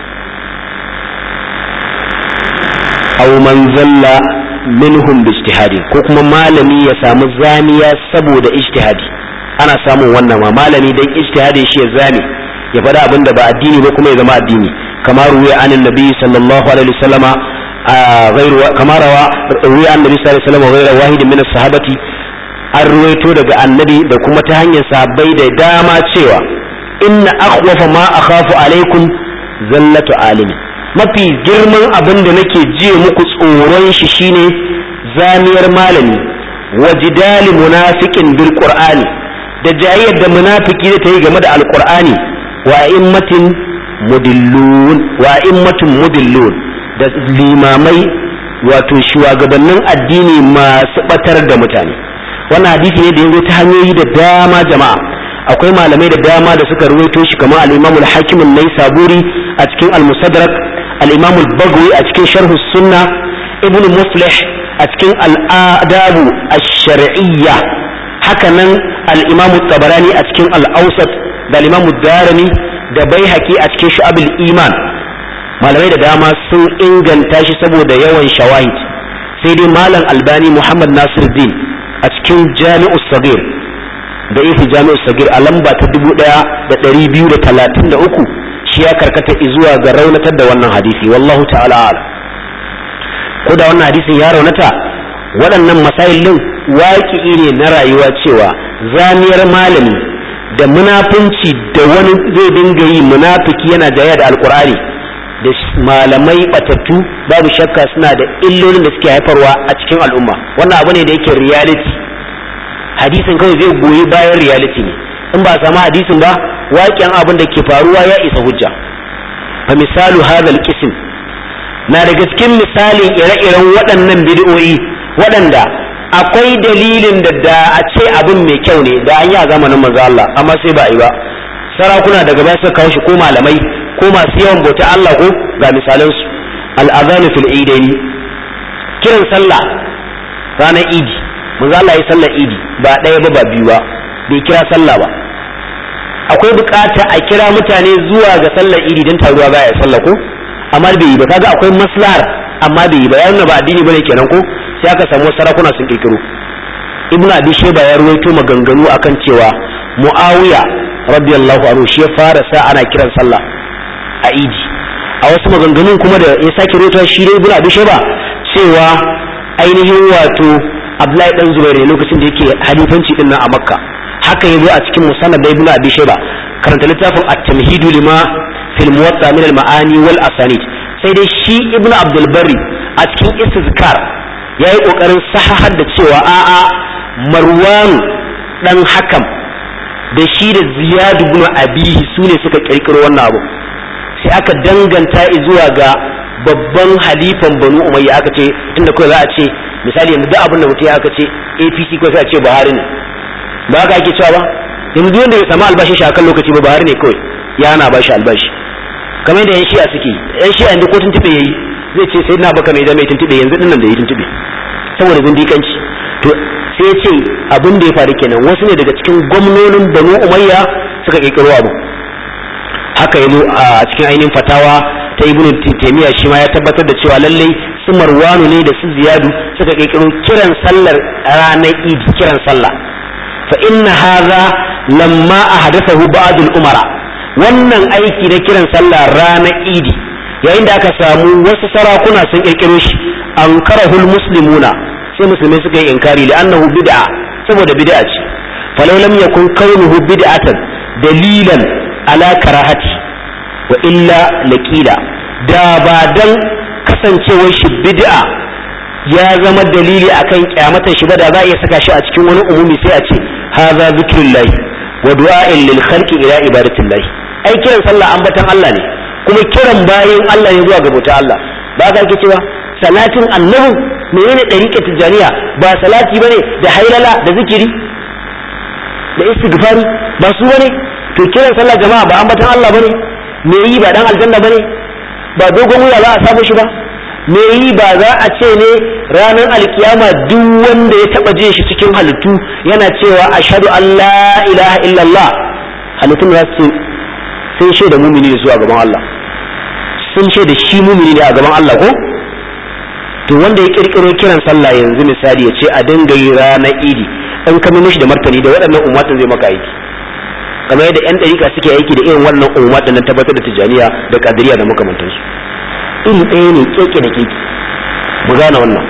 aw man zalla minhum bi ijtihadi ko kuma malami ya samu zamiya saboda ijtihadi ana samun wannan ma malami dan ijtihadi shi ya zame ya faɗa abin da ba addini ba kuma ya zama addini kamar ruwa anin nabi sallallahu alaihi wasallama غير كما روى روي عن النبي صلى الله عليه وسلم غير واحد من الصحابة an ruwaito daga annabi da kuma ta hanyar sahabbai da dama cewa inna akhwafa ma akhafu alaikum zallatu alimi mafi girman abin da nake jiye muku tsoron shi shine zamiyar malami wa jidali munafiqin bil qur'ani da jayyar da munafiki da tayi game da alqur'ani wa immatin mudillun wa immatun mudillun da limamai wato shugabannin addini masu batar da mutane wannan hadisi ne da ya zo ta hanyoyi da dama jama'a akwai malamai da dama da suka ruwaito shi kamar al-Imam al-Hakim an-Naisaburi a cikin al-Musaddarak al-Imam al-Baghawi a cikin Sharh sunna Ibn Muflih a cikin al-Adab ash-Shar'iyya haka nan al-Imam tabarani a cikin al-Awsat da al-Imam darimi da Baihaqi a cikin Shu'ab al-Iman malamai da dama sun inganta shi saboda yawan shawahid sai dai malam Albani Muhammad Nasiruddin a cikin jami'u sagir da ifi jami'u sagir a lamba ta dubu ɗaya da ɗari biyu da talatin da uku shi ya karkata zuwa ga raunatar da wannan hadisi wallahu ta'ala ala ko da wannan hadisin ya raunata waɗannan masailin waƙi ne na rayuwa cewa zamiyar malami da munafunci da wani zai dinga yi munafiki yana jaya da alkur'ani da malamai batattu babu shakka suna da illolin da suke haifarwa a cikin al'umma wannan abu ne da yake reality hadisin kawai zai goyi bayan reality ne in ba a samu hadisin ba waƙen abin da ke faruwa ya isa hujja fa misalu hadal qism na daga cikin misalin ire-iren waɗannan bid'o'i waɗanda akwai dalilin da da a ce abin mai kyau ne da an yi a zamanin manzo Allah amma sai ba a yi ba sarakuna daga baya suka kawo shi ko malamai ko masu yawan bauta Allah ko ga misalan su al-adhan fil idaini kiran sallah ranar idi manzo Allah ya sallar idi ba ɗaya ba ba biyu ba bai kira sallah ba akwai bukata a kira mutane zuwa ga sallar idi don taruwa baya ya sallah ko amma bai yi ba kaga akwai maslahar amma bai yi ba ya nuna ba addini bane kenan ko sai aka samu sarakuna sun kirkiro ibn abi shayba ya ruwaito maganganu akan cewa muawiya radiyallahu anhu shi ya fara sa ana kiran sallah a idi a wasu maganganun kuma da ya sake ruwaito shi dai ibn abi shayba cewa ainihin wato abdullahi dan zubair ne lokacin da yake halifanci din nan a makka haka yazo a cikin musannad da ibn abi shayba karanta littafin at-tamhidu lima fil muwatta min al-ma'ani wal asanid sai dai shi ibn abdul barri a cikin istizkar yayi kokarin sahahar da cewa a'a marwan dan hakam da shi da ziyad ibn abihi sune suka kirkiro wannan abu sai aka danganta zuwa ga babban halifan banu umayya aka ce tunda kawai za a ce misali yanzu duk abin da mutum ya aka ce apc ko sai a ce buhari ne ba haka ake cewa ba yanzu duk wanda ya samu albashin shi akan lokaci ba buhari ne kawai ya na bashi albashi kamar yadda yan shi'a suke yan shi'a yanzu ko tuntube yayi zai ce sai na baka mai zama tuntube yanzu dinnan da yi tuntube saboda zindikanci to sai ya ce abin da ya faru kenan wasu ne daga cikin gwamnonin banu umayya suka kirkiro abu haka yazo a cikin ainihin fatawa ta ibnu taymiya shi ma ya tabbatar da cewa lallai su marwanu ne da su ziyadu suka kirkiro kiran sallar ranar idi kiran sallah fa inna hadha lamma ahdathahu ba'd al-umara wannan aiki na kiran sallah ranar idi yayin da aka samu wasu sarakuna sun kirkiro shi ankarahul muslimuna sai musulmai suka yi inkari da annahu bid'a saboda bid'a ce falau lam yakun kaunuhu bid'atan dalilan ala karahati wa illa laqila da ba dan kasancewar shi bid'a ya zama dalili akan kyamatar shi ba da za a iya saka shi a cikin wani umumi sai a ce hadha zikrullah wa du'a'in lil khalqi ila ibadatillah ai kiran sallah ambatan Allah ne kuma kiran bayan Allah ne zuwa ga bauta Allah ba ka ake cewa salatin annabi menene dariƙa tijaniya ba salati bane da hailala da zikiri da istighfari ba su bane to kiran sallah jama'a ba ambatan Allah bane me yi ba dan aljanna bane ba dogon wuya za a samu shi ba me yi ba za a ce ne ranar alkiyama duk wanda ya taba jin shi cikin halittu yana cewa ashhadu an la ilaha illallah halittun za su ce sun shaida mumini ne su a gaban Allah sun shaida shi mumini ne a gaban Allah ko to wanda ya kirkiro kiran sallah yanzu misali ya ce a dinga yi ranar idi in ka mishi da martani da waɗannan ummatin zai maka aiki kamar yadda yan ɗarika suke aiki da irin wannan ummatin nan tabbatar da tijaniya da kadiriya da makamantansu iri ɗaya ne keke da keke mu gane wannan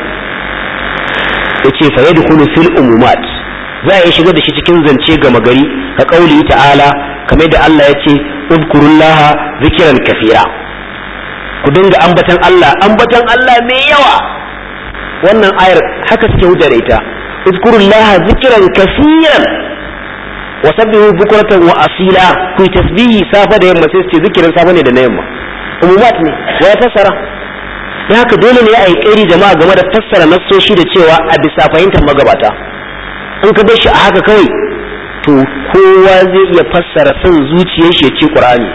yace fa yadkhulu fil umumat za a shiga da shi cikin zance gama gari ka kauli ta'ala kamar da Allah ya ce udkurullaha zikran kafira ku dinga ambatan Allah ambatan Allah mai yawa wannan ayar haka suke hujja da ita udkurullaha zikran kafiran wa sabbihu bukratan wa asila ku tasbihi safa da yamma sai su ce zikirin safa ne da na yamma umumat ne wa ya fassara da haka dole ne a yi ƙari jama'a game da fassara nassoshi da cewa a bisa fahimtar magabata in ka bar shi a haka kawai to kowa zai iya fassara son zuciyar shi ya ce qur'ani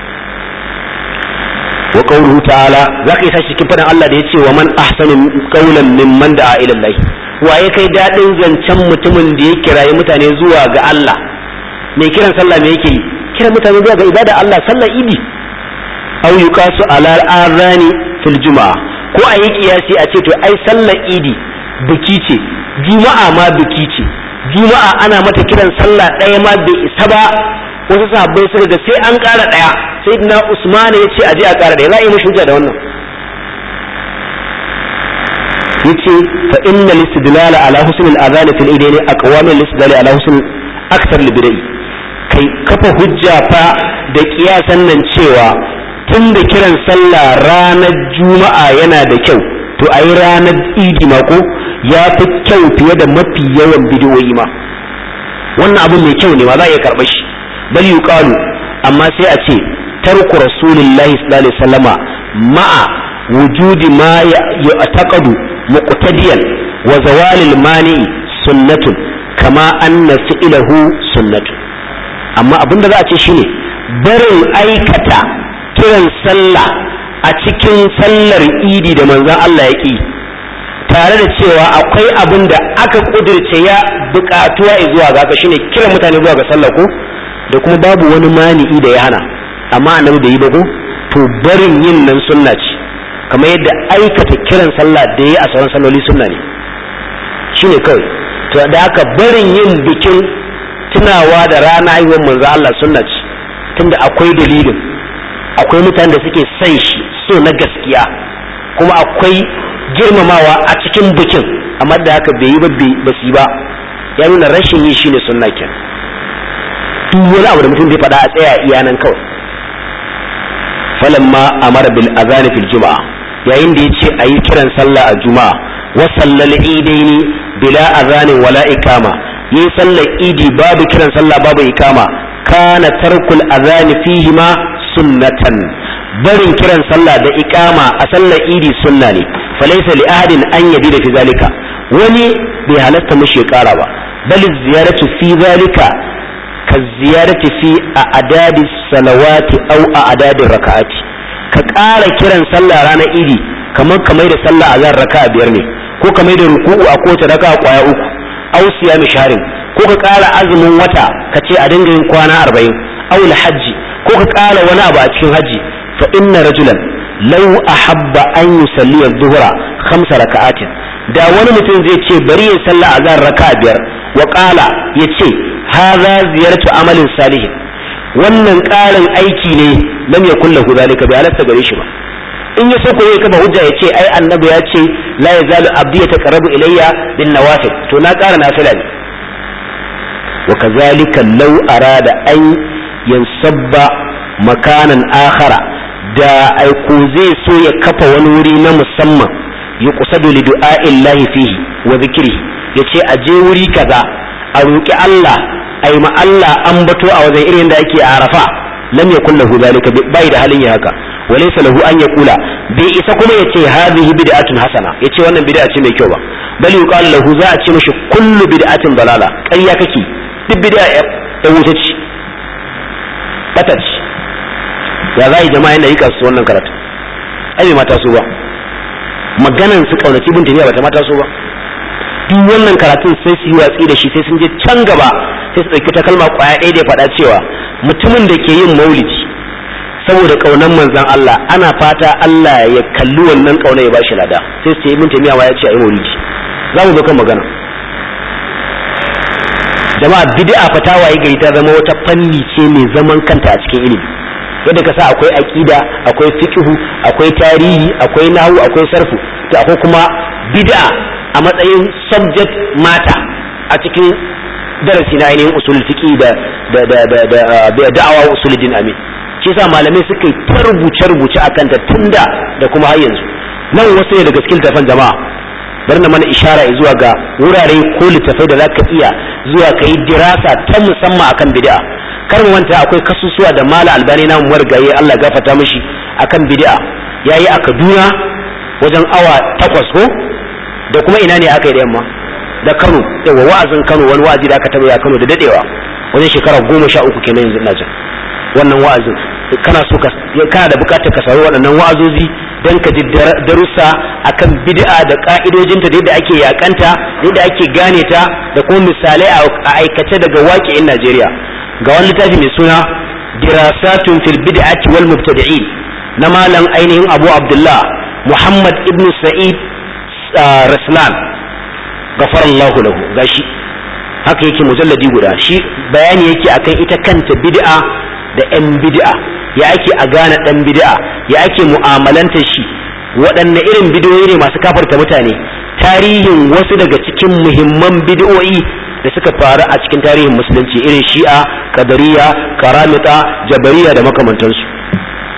wa qawluhu ta'ala zaka yi sashi cikin fadan Allah da yace wa man ahsanu qawlan mimman da'a ila Allah waye kai dadin zancen mutumin da ya kirayi mutane zuwa ga Allah mai kiran sallah me yake yi kiran mutane zuwa ga ibada Allah sallar idi aw yuqasu ala al-adhani fil juma'a ko a yi kiyasi a ce to ai sallar idi biki ce juma'a ma biki ce juma'a ana mata kiran sallah ɗaya ma bai isa ba wasu sahabbai suka ga sai an ƙara ɗaya sai na usman ya ce aje a ƙara ɗaya za a yi mashi hujja da wannan yace fa inna listidlal ala husn al-adhan fil idayn aqwa min listidlal ala husn akthar al-bidai kai kafa hujja fa da kiyasan nan cewa tun da kiran sallah ranar juma'a yana da kyau to a yi ranar idi mako ya fi kyau fiye da mafi yawan bidiyoyi ma wannan abu mai kyau ne ma za a iya karɓa shi bal yuqalu amma sai a ce tarku rasulillahi sallallahu alaihi wasallama ma'a wujudi ma ya'taqadu muqtadiyan wa zawalil mani sunnatun kama anna fi'lahu sunnatun amma abin da za a ce shine barin aikata kiran sallah a cikin sallar idi da manzon Allah ya ƙi tare da cewa akwai abin da aka ƙudurce ya buƙatuwa zuwa ga shine kiran mutane zuwa ga sallah ko da kuma babu wani mani'i da ya hana amma annabi bai yi ba ko to barin yin nan sunna ce kamar yadda aikata kiran sallah da ya a sauran salloli sunna ne shine kawai to da aka barin yin bikin tunawa da rana haihuwar manzo Allah sunna ce tunda akwai dalilin akwai mutanen da suke son shi so na gaskiya kuma akwai girmamawa a cikin bikin amma da haka bai yi ba ba su ba ya nuna rashin yi shine sunna ken duk wani abu da mutum zai faɗa a tsaya iya nan kawai falamma amara bil azani fil juma'a yayin da yace ayi kiran sallah a juma'a wa sallal idaini bila azanin wala ikama yi sallar idi babu kiran sallah babu ikama kana tarkul azani fihi ma sunnatan barin kiran sallah da ikama a sallar idi sunna ne falaysa li ahadin an yadi da fi zalika wani bai halasta mishi ya kara ba bal ziyaratu fi zalika ka ziyarati fi a adadi salawati au a adadin raka'ati ka ƙara kiran sallah ranar idi kamar kamar da sallah azhar raka'a biyar ne ko kamar da ruku'u a kowace raka'a kwaya uku au siyami sharin ko ka ƙara azumin wata ka ce a dinga yin kwana arba'in au hajji ko ka ƙara wani abu a cikin hajji fa inna rajulan law ahabba an yusalli adh-dhuhra khamsa raka'atin da wani mutum zai ce bari ya sallah azhar raka'a biyar wa qala yace hadha ziyaratu amalin salihin wannan ƙarin aiki ne lam yakun lahu zalika bai halatta gare shi ba in ya so ko ya kafa hujja ya ce ai annabi ya ce la yazalu abdi yataqarrabu ilayya bin nawafil to na ƙara nafila ne wa kazalika law arada an yansabba makanan akhara da aiko zai so ya kafa wani wuri na musamman yuqsadu li du'a'illahi fihi wa dhikrihi yace a je wuri kaza a roki Allah ai ma Allah ambato a wajen irin da yake a Arafa lam yakun lahu zalika bai da halin ya haka walaysa lahu an yaqula bai isa kuma yace hadhihi bid'atun hasana yace wannan bid'a ce mai kyau ba bal yuqalu lahu za a ce mishi kullu bid'atin dalala ƙarya kake duk bid'a ya wuce ce batat ya za yi jama'a yana yi kasu wannan karatu ai bai mata so ba maganan su kaunaci bin tafiya bata mata so ba duk wannan karatun sai su yi watsi da shi sai sun je can gaba sai su ɗauki ta kalma kwaya ɗaya da ya faɗa cewa mutumin da ke yin maulidi saboda ƙaunar manzan Allah ana fata Allah ya kalli wannan ƙauna ya bashi lada sai su ce ibn taymiya ya ce a yi maulidi za mu zo kan magana jama'a bid'a fa ta waye gari ta zama wata fanni ce mai zaman kanta a cikin ilimi yadda ka sa akwai aqida akwai fiqhu akwai tarihi akwai nahwu akwai sarfu to akwai kuma bid'a a matsayin subject matter a cikin darasi na ainihin usul fiqi da da da da da da'awa usuluddin amin shi yasa malamai suka yi ta rubuce rubuce akan ta tunda da kuma har yanzu nan wasu ne daga cikin tafan jama'a bari na mana ishara zuwa ga wurare ko littafai da zaka iya zuwa ka yi dirasa ta musamman akan bid'a kar mu manta akwai kasusuwa da mala albani na mu margaye Allah gafarta mishi akan bid'a yayi a Kaduna wajen awa takwas ko da kuma ina ne aka yi da yamma da Kano yawa wa'azin Kano wani wa'azi da aka taba ya Kano da dadewa wajen shekara goma sha uku kenan yanzu ina jin wannan wa'azin kana so ka kana da bukatar ka sauri waɗannan wa'azozi don ka ji darussa akan bid'a da ka'idojinta da yadda ake yakanta da yadda ake gane ta da kuma misalai a aikace daga waƙi'in Najeriya ga wani littafi mai suna dirasatun fil bid'ati wal mubtadi'in na malam ainihin Abu Abdullah Muhammad ibn Sa'id Raslan gafarallahu lahu gashi haka yake mujalladi guda shi bayani yake akan ita kanta bid'a da 'yan bid'a ya ake a gane ɗan bid'a ya ake mu'amalanta shi waɗanne irin bid'o'i ne masu kafarta mutane tarihin wasu daga cikin muhimman bid'o'i da suka faru a cikin tarihin musulunci irin shi'a kadariya karamita jabariya da makamantansu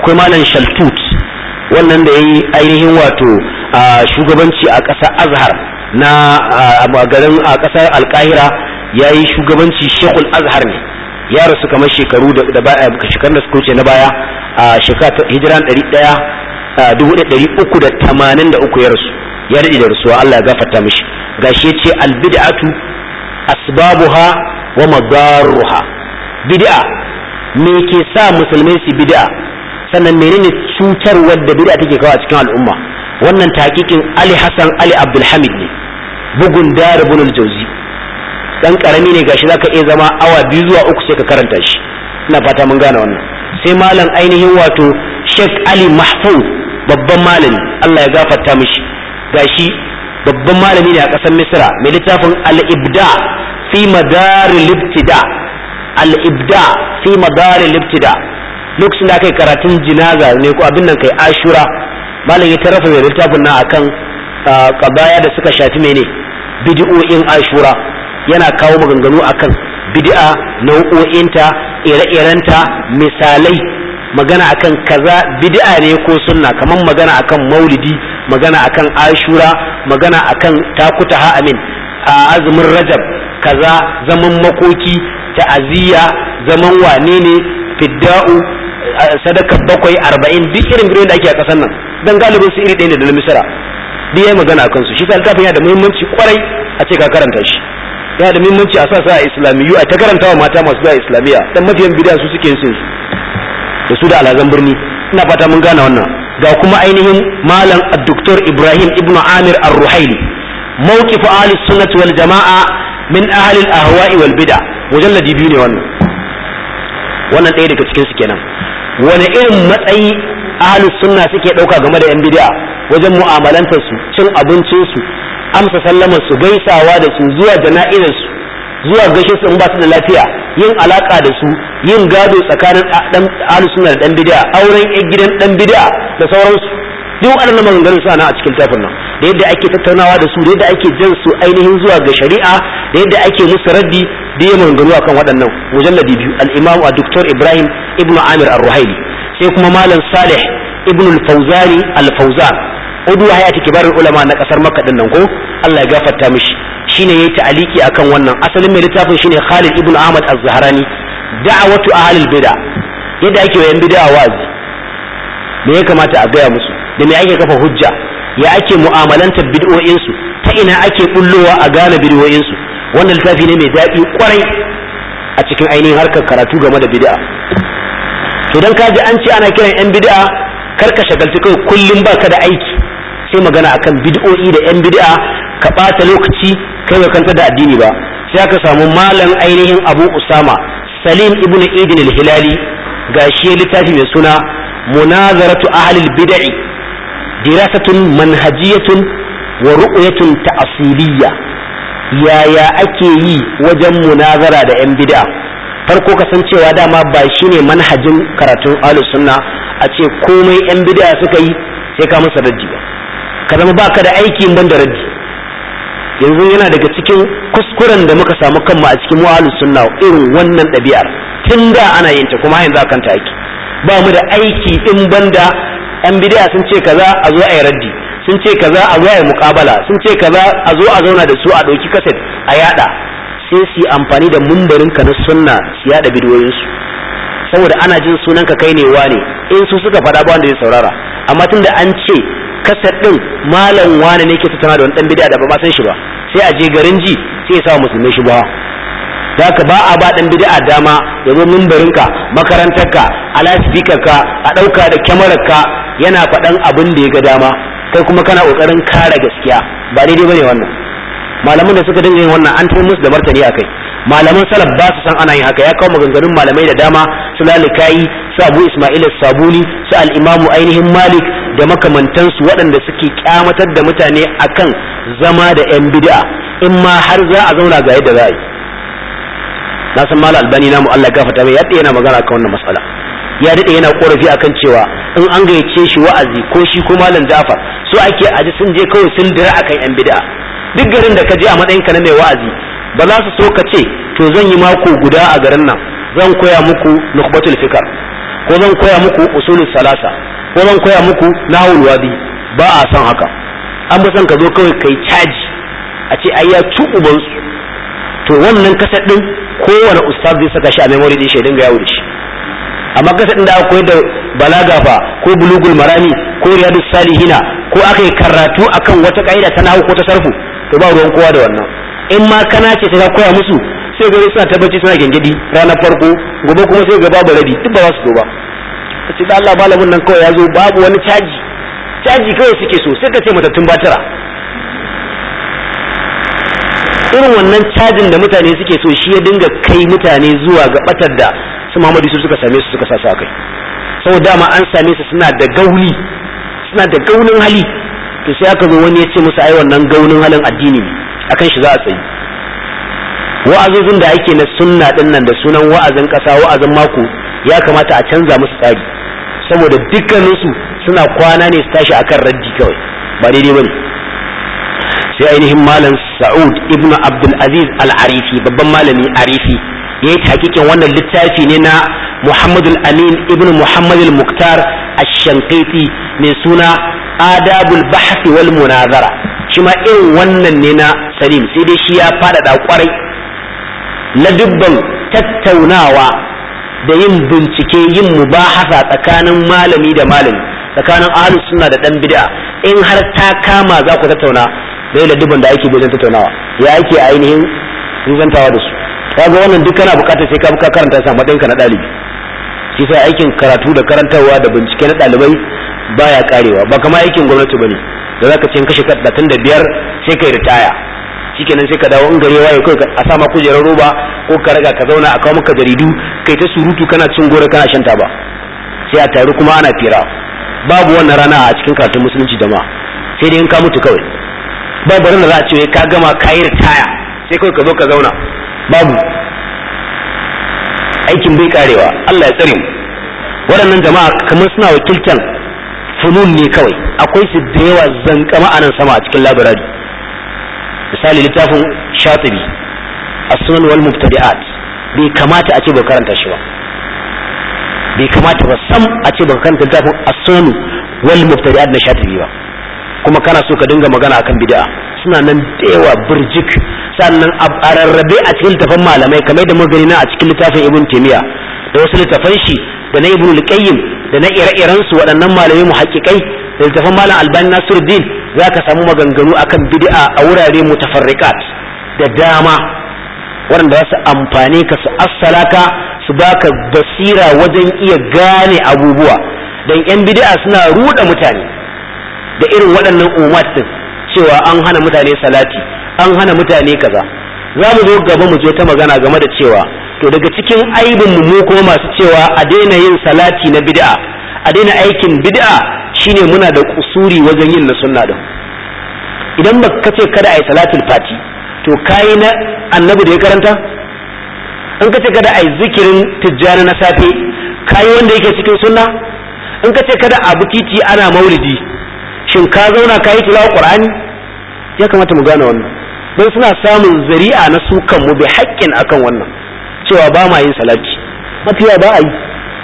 akwai malam shaltut wannan da ya yi ainihin wato shugabanci a ƙasar azhar na garin a ƙasar alkahira ya yi shugabanci shekul azhar ne ya rasu kamar shekaru da baya shekarun da suka wuce na baya a shekara hijiran ɗari ɗaya dubu ɗari uku da tamanin da uku ya rasu ya daɗe da rasuwa Allah ya gafarta mishi gashi ya ce albid'atu asbabuha wa madarruha bid'a me ke sa musulmai su bid'a sannan menene cutarwar da bid'a take kawo a cikin al'umma wannan takikin Ali Hassan Ali Abdul Hamid ne bugun Daribun al-Jawzi dan karami ne gashi zaka iya zama awa biyu zuwa uku sai ka karanta shi ina fata mun gane wannan sai malam ainihin wato Sheikh Ali Mahfuz babban malami Allah ya gafarta mishi gashi babban malami ne a ƙasar Misra mai littafin Al-Ibda fi madaril ibtida Al-Ibda fi madaril ibtida lokacin da aka yi karatun jinaza ne ko abin nan kai Ashura malam ya tarafa mai littafin nan akan kabaya da suka shafi mene bid'o'in Ashura yana kawo maganganu akan bid'a nau'o'inta ire-irenta misalai magana akan kaza bid'a ne ko sunna kaman magana akan maulidi magana akan ashura magana akan takuta ha amin a azumin rajab kaza zaman makoki ta'aziyya zaman wane ne fidda'u sadaka bakwai arba'in duk irin bidiyon da ake a kasan nan dan galibin su iri ɗaya da na misira duk yayi magana akan su shi sa littafin yana da muhimmanci kwarai a ce ka karanta shi yana da muhimmanci a sa sa a islamiyu a ta karantawa mata masu zuwa islamiyya dan mafiyan bid'a su suke yin su da su da alhazan birni ina fata mun gane wannan ga kuma ainihin malam dr ibrahim ibn amir ar-ruhaili mawqif ahli sunnah wal jama'a min ahli al-ahwa'i wal bid'a mujalladi biyu ne wannan wannan ɗaya daga cikin su kenan wani irin matsayi ahli sunna suke ɗauka game da yan bid'a wajen mu'amalantar su cin abincin su amsa sallamar su gaisawa da su zuwa jana'izar su zuwa gaishe su in ba su da lafiya yin alaka da su yin gado tsakanin dan ahlus sunna da dan bid'a auren yan gidan dan bid'a da sauransu duk waɗannan maganganun suna nan a cikin tafin nan da yadda ake tattaunawa da su da yadda ake jan su ainihin zuwa ga shari'a da yadda ake musu raddi da ya maganganu akan waɗannan mujalladi biyu al-imam a doktor ibrahim ibnu amir ar-ruhaili sai kuma malam salih ibnu al-fawzani al-fawzan udu hayati kibarul ulama na kasar makka din nan ko Allah ya gafarta mishi shine yayi ta'aliki akan wannan asalin mai littafin shine Khalid ibn Ahmad az-Zahrani da'watu ahlil bid'a yadda ake wayan bid'a wazi me ya kamata a gaya musu da me ake kafa hujja ya ake mu'amalanta bid'o'in su ta ina ake bullowa a gane bid'o'in su wannan littafi ne mai daɗi kwarai a cikin ainihin harkar karatu game da bid'a to dan kaji an ce ana kiran yan bid'a kar ka shagalci kai kullum baka da aiki sai magana akan bid'o'i da yan bid'a ka ɓata lokaci kai ba kanta da addini ba sai aka samu malam ainihin abu usama salim ibn idin al-hilali ga shi littafi mai suna munazaratu ahlil bid'i dirasatun manhajiyatun wa ru'yatun ta'asiliyya yaya ake yi wajen munazara da yan bid'a farko kasancewa dama ba shine manhajin karatun ahlus sunna a ce komai yan bid'a suka yi sai ka masa raddi ba ka zama baka da aikin ban da raddi yanzu yana daga cikin kuskuren da muka samu kanmu a cikin mu'alus sunna irin wannan ɗabi'ar tun da ana yin ta kuma yanzu akan ta aiki ba mu da aiki in banda yan bid'a sun ce kaza a zo a yi raddi sun ce kaza a zo a yi muƙabala sun ce kaza a zo a zauna da su a ɗauki kaset a yada sai su yi amfani da mumbarin ka na sunna su yada bidiyoyinsu saboda ana jin sunan ka kai ne wane in su suka faɗa ba wanda zai saurara amma tunda an ce kasar din malam wane ne ke tattauna da wani dan bid'a da ba ma san shi ba sai a je garin ji sai ya sa musulmai shi ba haka ba a ba dan bid'a dama ya zo mimbarinka makarantarka a ka a ɗauka da kyamararka yana faɗan abin da ya ga dama kai kuma kana ƙoƙarin kare gaskiya ba daidai bane wannan malaman da suka dinga yin wannan an tafi musu da martani akai malaman salaf ba su san ana yin haka ya kawo maganganun malamai da dama su lalikai su abu ismail sabuni su al-imamu ainihin malik da makamantansu waɗanda suke kyamatar da mutane akan zama da 'yan bid'a in ma har za a zauna ga yadda za a yi na san mala albani namu Allah gafarta mai yadda yana magana kan wannan matsala ya daɗe yana korafi akan cewa in an gayyace shi wa'azi ko shi ko malam Jafar so ake aji sun je kawai sun dira akan 'yan bid'a duk garin da ka je a matsayin ka na mai wa'azi ba za su so ka ce to zan yi mako guda a garin nan zan koya muku nukbatul fikar ko zan koya muku usulul salasa ko zan koya muku nahwul wadi ba a son haka an bi son ka zo kawai kai caji a ce ai ya ci ubansu to wannan kasar din kowane ustaz zai saka shi a memory din shi dinga yawo da shi amma kasar din da aka koyar da balaga fa ko bulugul marami ko riyadus salihina ko aka yi karatu akan wata kaida ta nahwu ko ta sarfu to ba ruwan kowa da wannan in ma kana ce ta koya musu sai gari suna tabbaci suna gengedi ranar farko gobe kuma sai ga babu rabi duk ba za su zo ba kace da Allah malamin nan kawai ya zo babu wani caji caji kawai suke so sai ka ce matattun batira irin wannan cajin da mutane suke so shi ya dinga kai mutane zuwa ga batar da su Muhammadu su suka same su suka sa su kai saboda dama an same su suna da gauli suna da gaunin hali to sai aka zo wani ya ce musu ai wannan gaunin halin addini ne akan shi za a tsayi wa'azozin da ake na sunna din nan da sunan wa'azin kasa wa'azin mako ya kamata a canza musu tsari saboda dukkaninsu suna kwana ne su tashi akan raddi kawai ba daidai bane sai ainihin malam sa'ud ibn abdul aziz al-arifi babban malami arifi ya yi hakikin wannan littafi ne na muhammadul amin ibn muhammadul muktar ash-shanqiti mai suna adabul bahthi wal munazara shi ma irin wannan ne na salim sai dai shi ya faɗaɗa kwarai na dubban tattaunawa da yin bincike yin mubahasa tsakanin malami da malami tsakanin ahlus sunna da dan bid'a in har ta kama za ku tattauna da da dubban da ake wajen tattaunawa ya ake ainihin rizantawa da su kaga wannan duk kana bukatar sai ka buka karanta sa matsayinka na ɗalibi shi sai aikin karatu da karantarwa da bincike na ɗalibai baya karewa ba kama aikin gwamnati bane da zaka ce kashe talatin da biyar sai kai ritaya shikenan sai ka dawo in gare waye kai a sama kujerar roba ko ka raga ka zauna a kawo maka jaridu kai ta surutu kana cin gora kana shan taba sai a taru kuma ana fira babu wannan rana a cikin karatun musulunci da ma sai dai in ka mutu kawai babu ranar za a ce ka gama ka yi ritaya sai kawai ka zo ka zauna babu aikin bai karewa Allah ya tsare mu waɗannan jama'a kamar suna wakiltan funun ne kawai akwai su da yawa zankama a nan sama a cikin labirari misali littafin shatibi as-sunan wal mubtadi'at bai kamata a ce ba karanta shi ba bai kamata ba sam a ce ba karanta littafin as-sunan wal mubtadi'at na shatibi ba kuma kana so ka dinga magana akan bid'a suna nan da yawa burjik sannan a rarrabe a cikin littafin malamai kamar da magani na a cikin littafin ibn taymiya da wasu littafan shi da na ibn al-qayyim da na ire-iren su waɗannan malamai muhaqqiqai da littafin malam albani nasiruddin zaka samu maganganu akan bid'a a wurare mutafarriqat da dama waɗanda za su amfane ka su assalaka su baka basira wajen iya gane abubuwa dan yan bid'a suna ruɗa mutane da irin waɗannan umat din cewa an hana mutane salati an hana mutane kaza za mu zo gaba mu je ta magana game da cewa to daga cikin aibin mu kuma masu cewa a daina yin salati na bid'a a daina aikin bid'a shine muna da kusuri wajen yin na sunna din idan ba ka ce kada a yi salatul fati to kayi na annabi da ya karanta in ka ce kada a yi zikirin tijjani na safe kayi wanda yake cikin sunna in ka ce kada a titi ana maulidi shin ka zauna ka yi tilawa qur'ani ya kamata mu gane wannan don suna samun zari'a na su kanmu bi haƙƙin akan wannan cewa ba ma yin salati mafiya ba a yi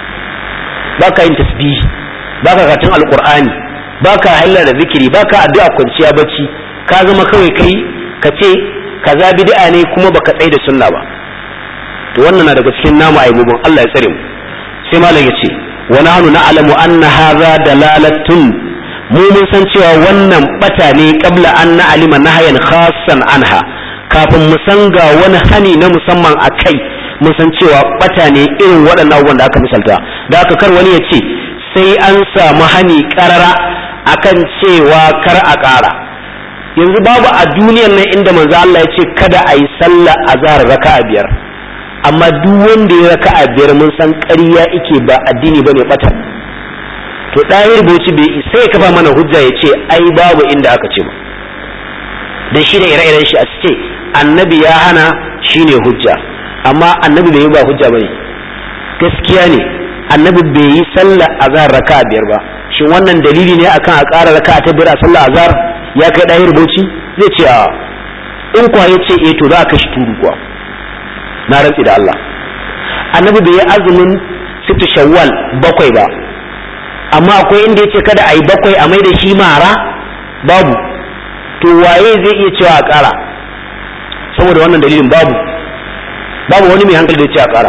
ba ka yin tasbihi ba ka karatun alqur'ani ba ka halla da zikiri ba ka addu'a kwanciya bacci ka zama kawai kai ka ce kaza bid'a ne kuma baka tsaye da sunna ba to wannan na daga cikin namu aibubun Allah ya tsare mu sai malam ya ce wa nahnu na'lamu anna hadha dalalatun mu mun san cewa wannan bata ne kabla an na alima nahayan khassan anha kafin mu san ga wani hani na musamman a kai mun san cewa bata ne irin waɗannan abubuwan da aka misalta da aka kar wani ya ce sai an samu hani karara akan cewa kar a ƙara yanzu babu a duniyar nan inda manzo Allah ya ce kada a yi sallah azhar raka'a biyar amma duk wanda ya raka'a biyar mun san ƙarya ike ba addini bane bata to ɗayar bauchi bai isa ya kafa mana hujja ya ce ai babu inda aka ce ba dan shi da ire-iren shi a ce annabi ya hana shine hujja amma annabi bai yi ba hujja bane gaskiya ne annabi bai yi sallar azhar raka biyar ba shin wannan dalili ne akan a ƙara raka ta biyar a sallar azhar ya kai ɗayar bauchi zai ce a in kuwa ya ce eh to za a kashi turu kuwa na rantsi da Allah annabi bai yi azumin sittu shawwal bakwai ba amma akwai inda yace kada a yi bakwai a mai da shi mara babu to waye zai iya cewa a ƙara saboda wannan dalilin babu babu wani mai hankali da ce a ƙara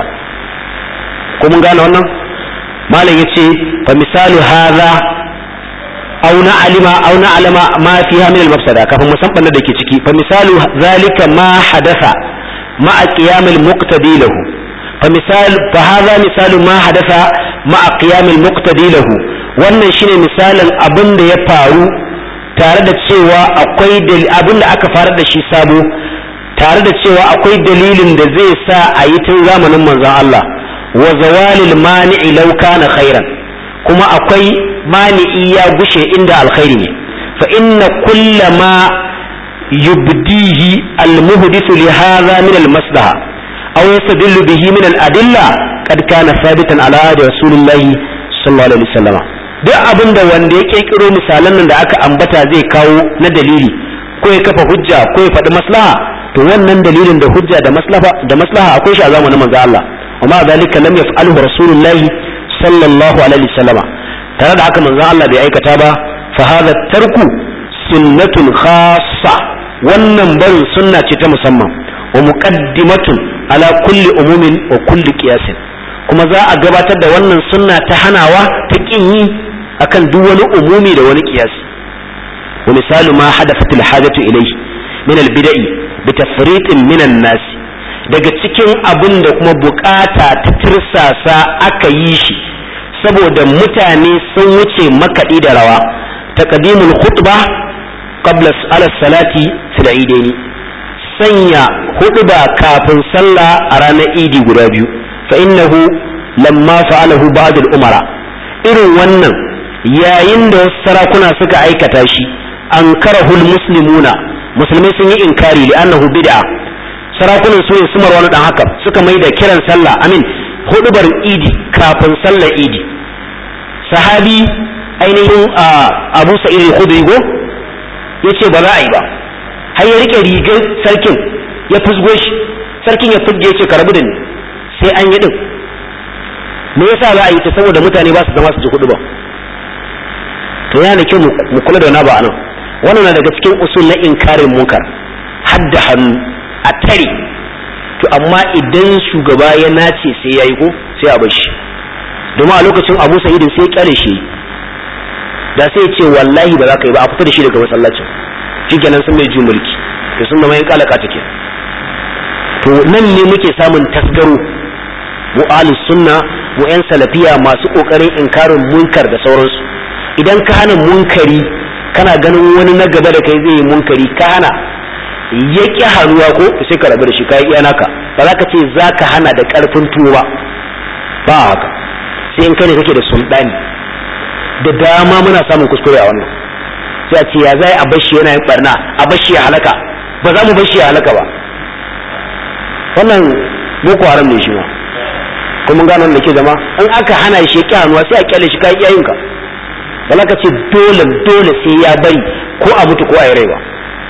ko mun gane wannan malam yace fa misalu hadha aw na alima aw na alama ma fiha min al-mafsada kafin mu san banna da ke ciki fa misalu zalika ma hadatha ma qiyam al-muqtadi lahu fa misal fa hadha misalu ma hadatha ma qiyam al-muqtadi lahu wannan shine misalin abin da ya faru tare da cewa akwai abin da aka farar da shi sabo tare da cewa akwai dalilin da zai sa a yi tun zamanin manzon Allah wa zawalil mani'i law kana khairan kuma akwai mani'i ya gushe inda alkhairi ne fa inna kulla ma yubdihi almuhdithu li hadha min almaslaha aw yastadillu bihi min aladilla qad kana thabitan ala ahdi rasulillahi sallallahu alaihi wasallam duk abinda wanda ya kirkiro misalan nan da aka ambata zai kawo na dalili ko ya kafa hujja ko ya faɗi maslaha to wannan dalilin da hujja da maslaha da maslaha akwai shi a zamanin manzo Allah amma zalika lam yaf'alhu rasulullahi sallallahu alaihi wasallama tare da haka manzo Allah bai aikata ba fa hadha tarku sunnatun khassa wannan barin sunna ce ta musamman wa muqaddimatun ala kulli umumin wa kulli qiyasin kuma za a gabatar da wannan sunna ta hanawa ta kin yi akan duk wani umumi da wani qiyasi wa misalu ma hadathat al hajatu ilayhi min al bid'i bi tafriqin min an nas daga cikin abin da kuma bukata ta tirsasa aka yi shi saboda mutane sun wuce makaɗi da rawa taqdimul khutba qabla ala salati fil idaini sanya khutba kafin sallah a ranar idi guda biyu fa innahu lamma fa'alahu ba'd al umara irin wannan yayin da wasu sarakuna suka aikata shi ankarahul muslimuna musulmai sun yi inkari li'annahu bid'a sarakunan su ne sumar wani dan haka suka mai da kiran sallah amin hudubar idi kafin sallar idi sahabi ainihin abu sa'id al-khudri go yace ba za a yi ba har ya rike rigar sarkin ya fusgo shi sarkin ya fugge yace ka rabu da ni sai an yi din me yasa za a yi ta saboda mutane ba su zama su ji hudu ba to yana da kyau mu kula da wani ba anan wannan na daga cikin usul na inkarin munkar hadda hannu a tare to amma idan shugaba ya nace sai ya yi ko sai a bashi domin a lokacin abu sa'idin sai kyale shi da sai ce wallahi ba za ka yi ba a fita da shi daga masallacin shi kenan sun mai mulki to sun zama yan kalaka take to nan ne muke samun tasgaro mu ahlus sunna mu yan salafiya masu kokarin inkarin munkar da sauransu idan ka hana munkari kana ganin wani na gaba da kai zai yi munkari ka hana ya ƙi hannuwa ko sai ka rabu da shi ka yi naka ba za ka ce za ka hana da ƙarfin tuwo ba ba haka sai in kai ne kake da sultani da dama muna samun kuskure a wannan sai a ce ya zai a bashi yana yin barna a bashi ya halaka ba za mu bashi ya halaka ba wannan boko haram ne shi ma kuma gano da ke zama in aka hana shi ya ƙi hannuwa sai a kyale shi ka yi iyayenka ba za ka ce dole dole sai ya bari ko a mutu ko a yi rai ba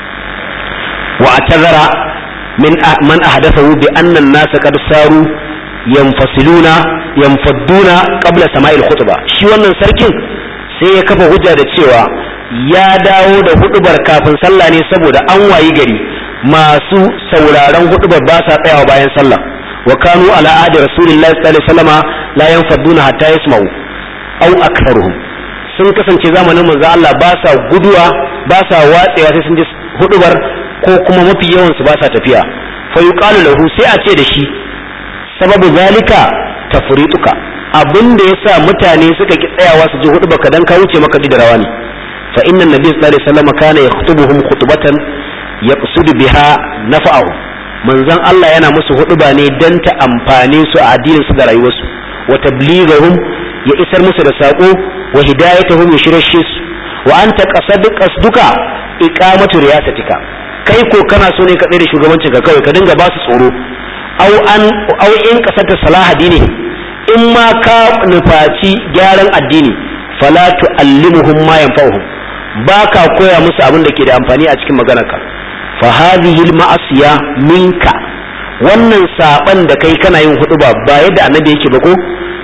واعتذر من من أحدثه بأن الناس قد صاروا ينفصلون ينفضون قبل سماع الخطبة shi wannan sarkin sai ya kafa hujja da cewa ya dawo da hudubar kafin sallah ne saboda an wayi gari masu sauraron hudubar ba sa tsayawa bayan sallah wa kanu ala adi rasulillahi sallallahu alaihi wasallama la yanfaduna hatta yasma'u aw aktharuhum sun kasance zamanin manzo Allah ba sa guduwa ba sa watsewa sai sun ji hudubar ko kuma mafi yawan su ba sa tafiya fa yuqalu lahu sai a ce da shi sababu zalika tafrituka abin da yasa mutane suka ki tsayawa su ji hudu baka dan ka wuce maka da rawa ne fa inna nabiy sallallahu alaihi wasallam kana yakhutubuhum khutbatan yaqsudu biha nafa'ahu manzon Allah yana musu huduba ne dan ta amfane su a addinin su da rayuwarsu wa tablighahum ya isar musu da sako wa hidayatuhum ya shirye su wa anta qasadu qasduka iqamatu riyasatika kai ko kana so ne ka tsere shugabancin ka kawai ka dinga ba su tsoro au an au in kasata salaha dini in ma ka nufaci gyaran addini fala tu'allimuhum ma yanfa'uhum ba ka koya musu abin da ke da amfani a cikin maganarka fa hadhihi al-ma'asiya minka wannan saban da kai kana yin hudu ba ba yadda annabi yake ba ko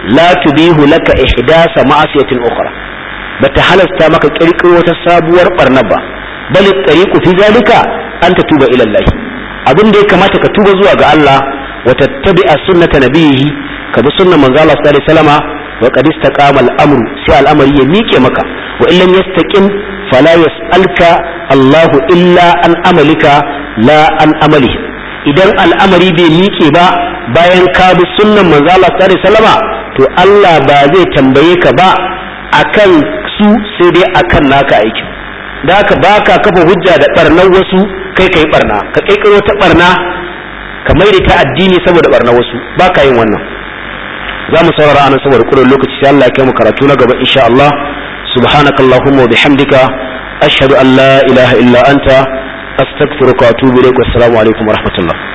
la tubihu laka ihdasa ma'asiyatin ukhra bata halasta maka kirkiro wata sabuwar barna ba bal tariqu fi zalika an tatuba ila Allah abin da ya kamata ka tuba zuwa ga Allah wa tattabi'a sunnata nabihi ka bi sunnar manzo Allah sallallahu alaihi wasallama wa qad istaqama al-amru sai al'amari ya miƙe maka wa illam yastaqim fala yas'alka Allahu illa an amalika la an amalihi idan al'amari bai miƙe ba bayan ka bi sunnan manzo Allah sallallahu alaihi wasallama to Allah ba zai tambaye ka ba akan su sai dai akan naka aikin da haka baka kafa hujja da barnar wasu kai kai barna ka kaikaro ta barna ka maida ta addini saboda barna wasu baka yin wannan za mu saurara anan saboda kudin lokaci sai Allah ya kai mu karatu na gaba insha Allah subhanakallahumma wa bihamdika ashhadu an la ilaha illa anta astaghfiruka wa atubu ilaik wassalamu alaikum wa rahmatullah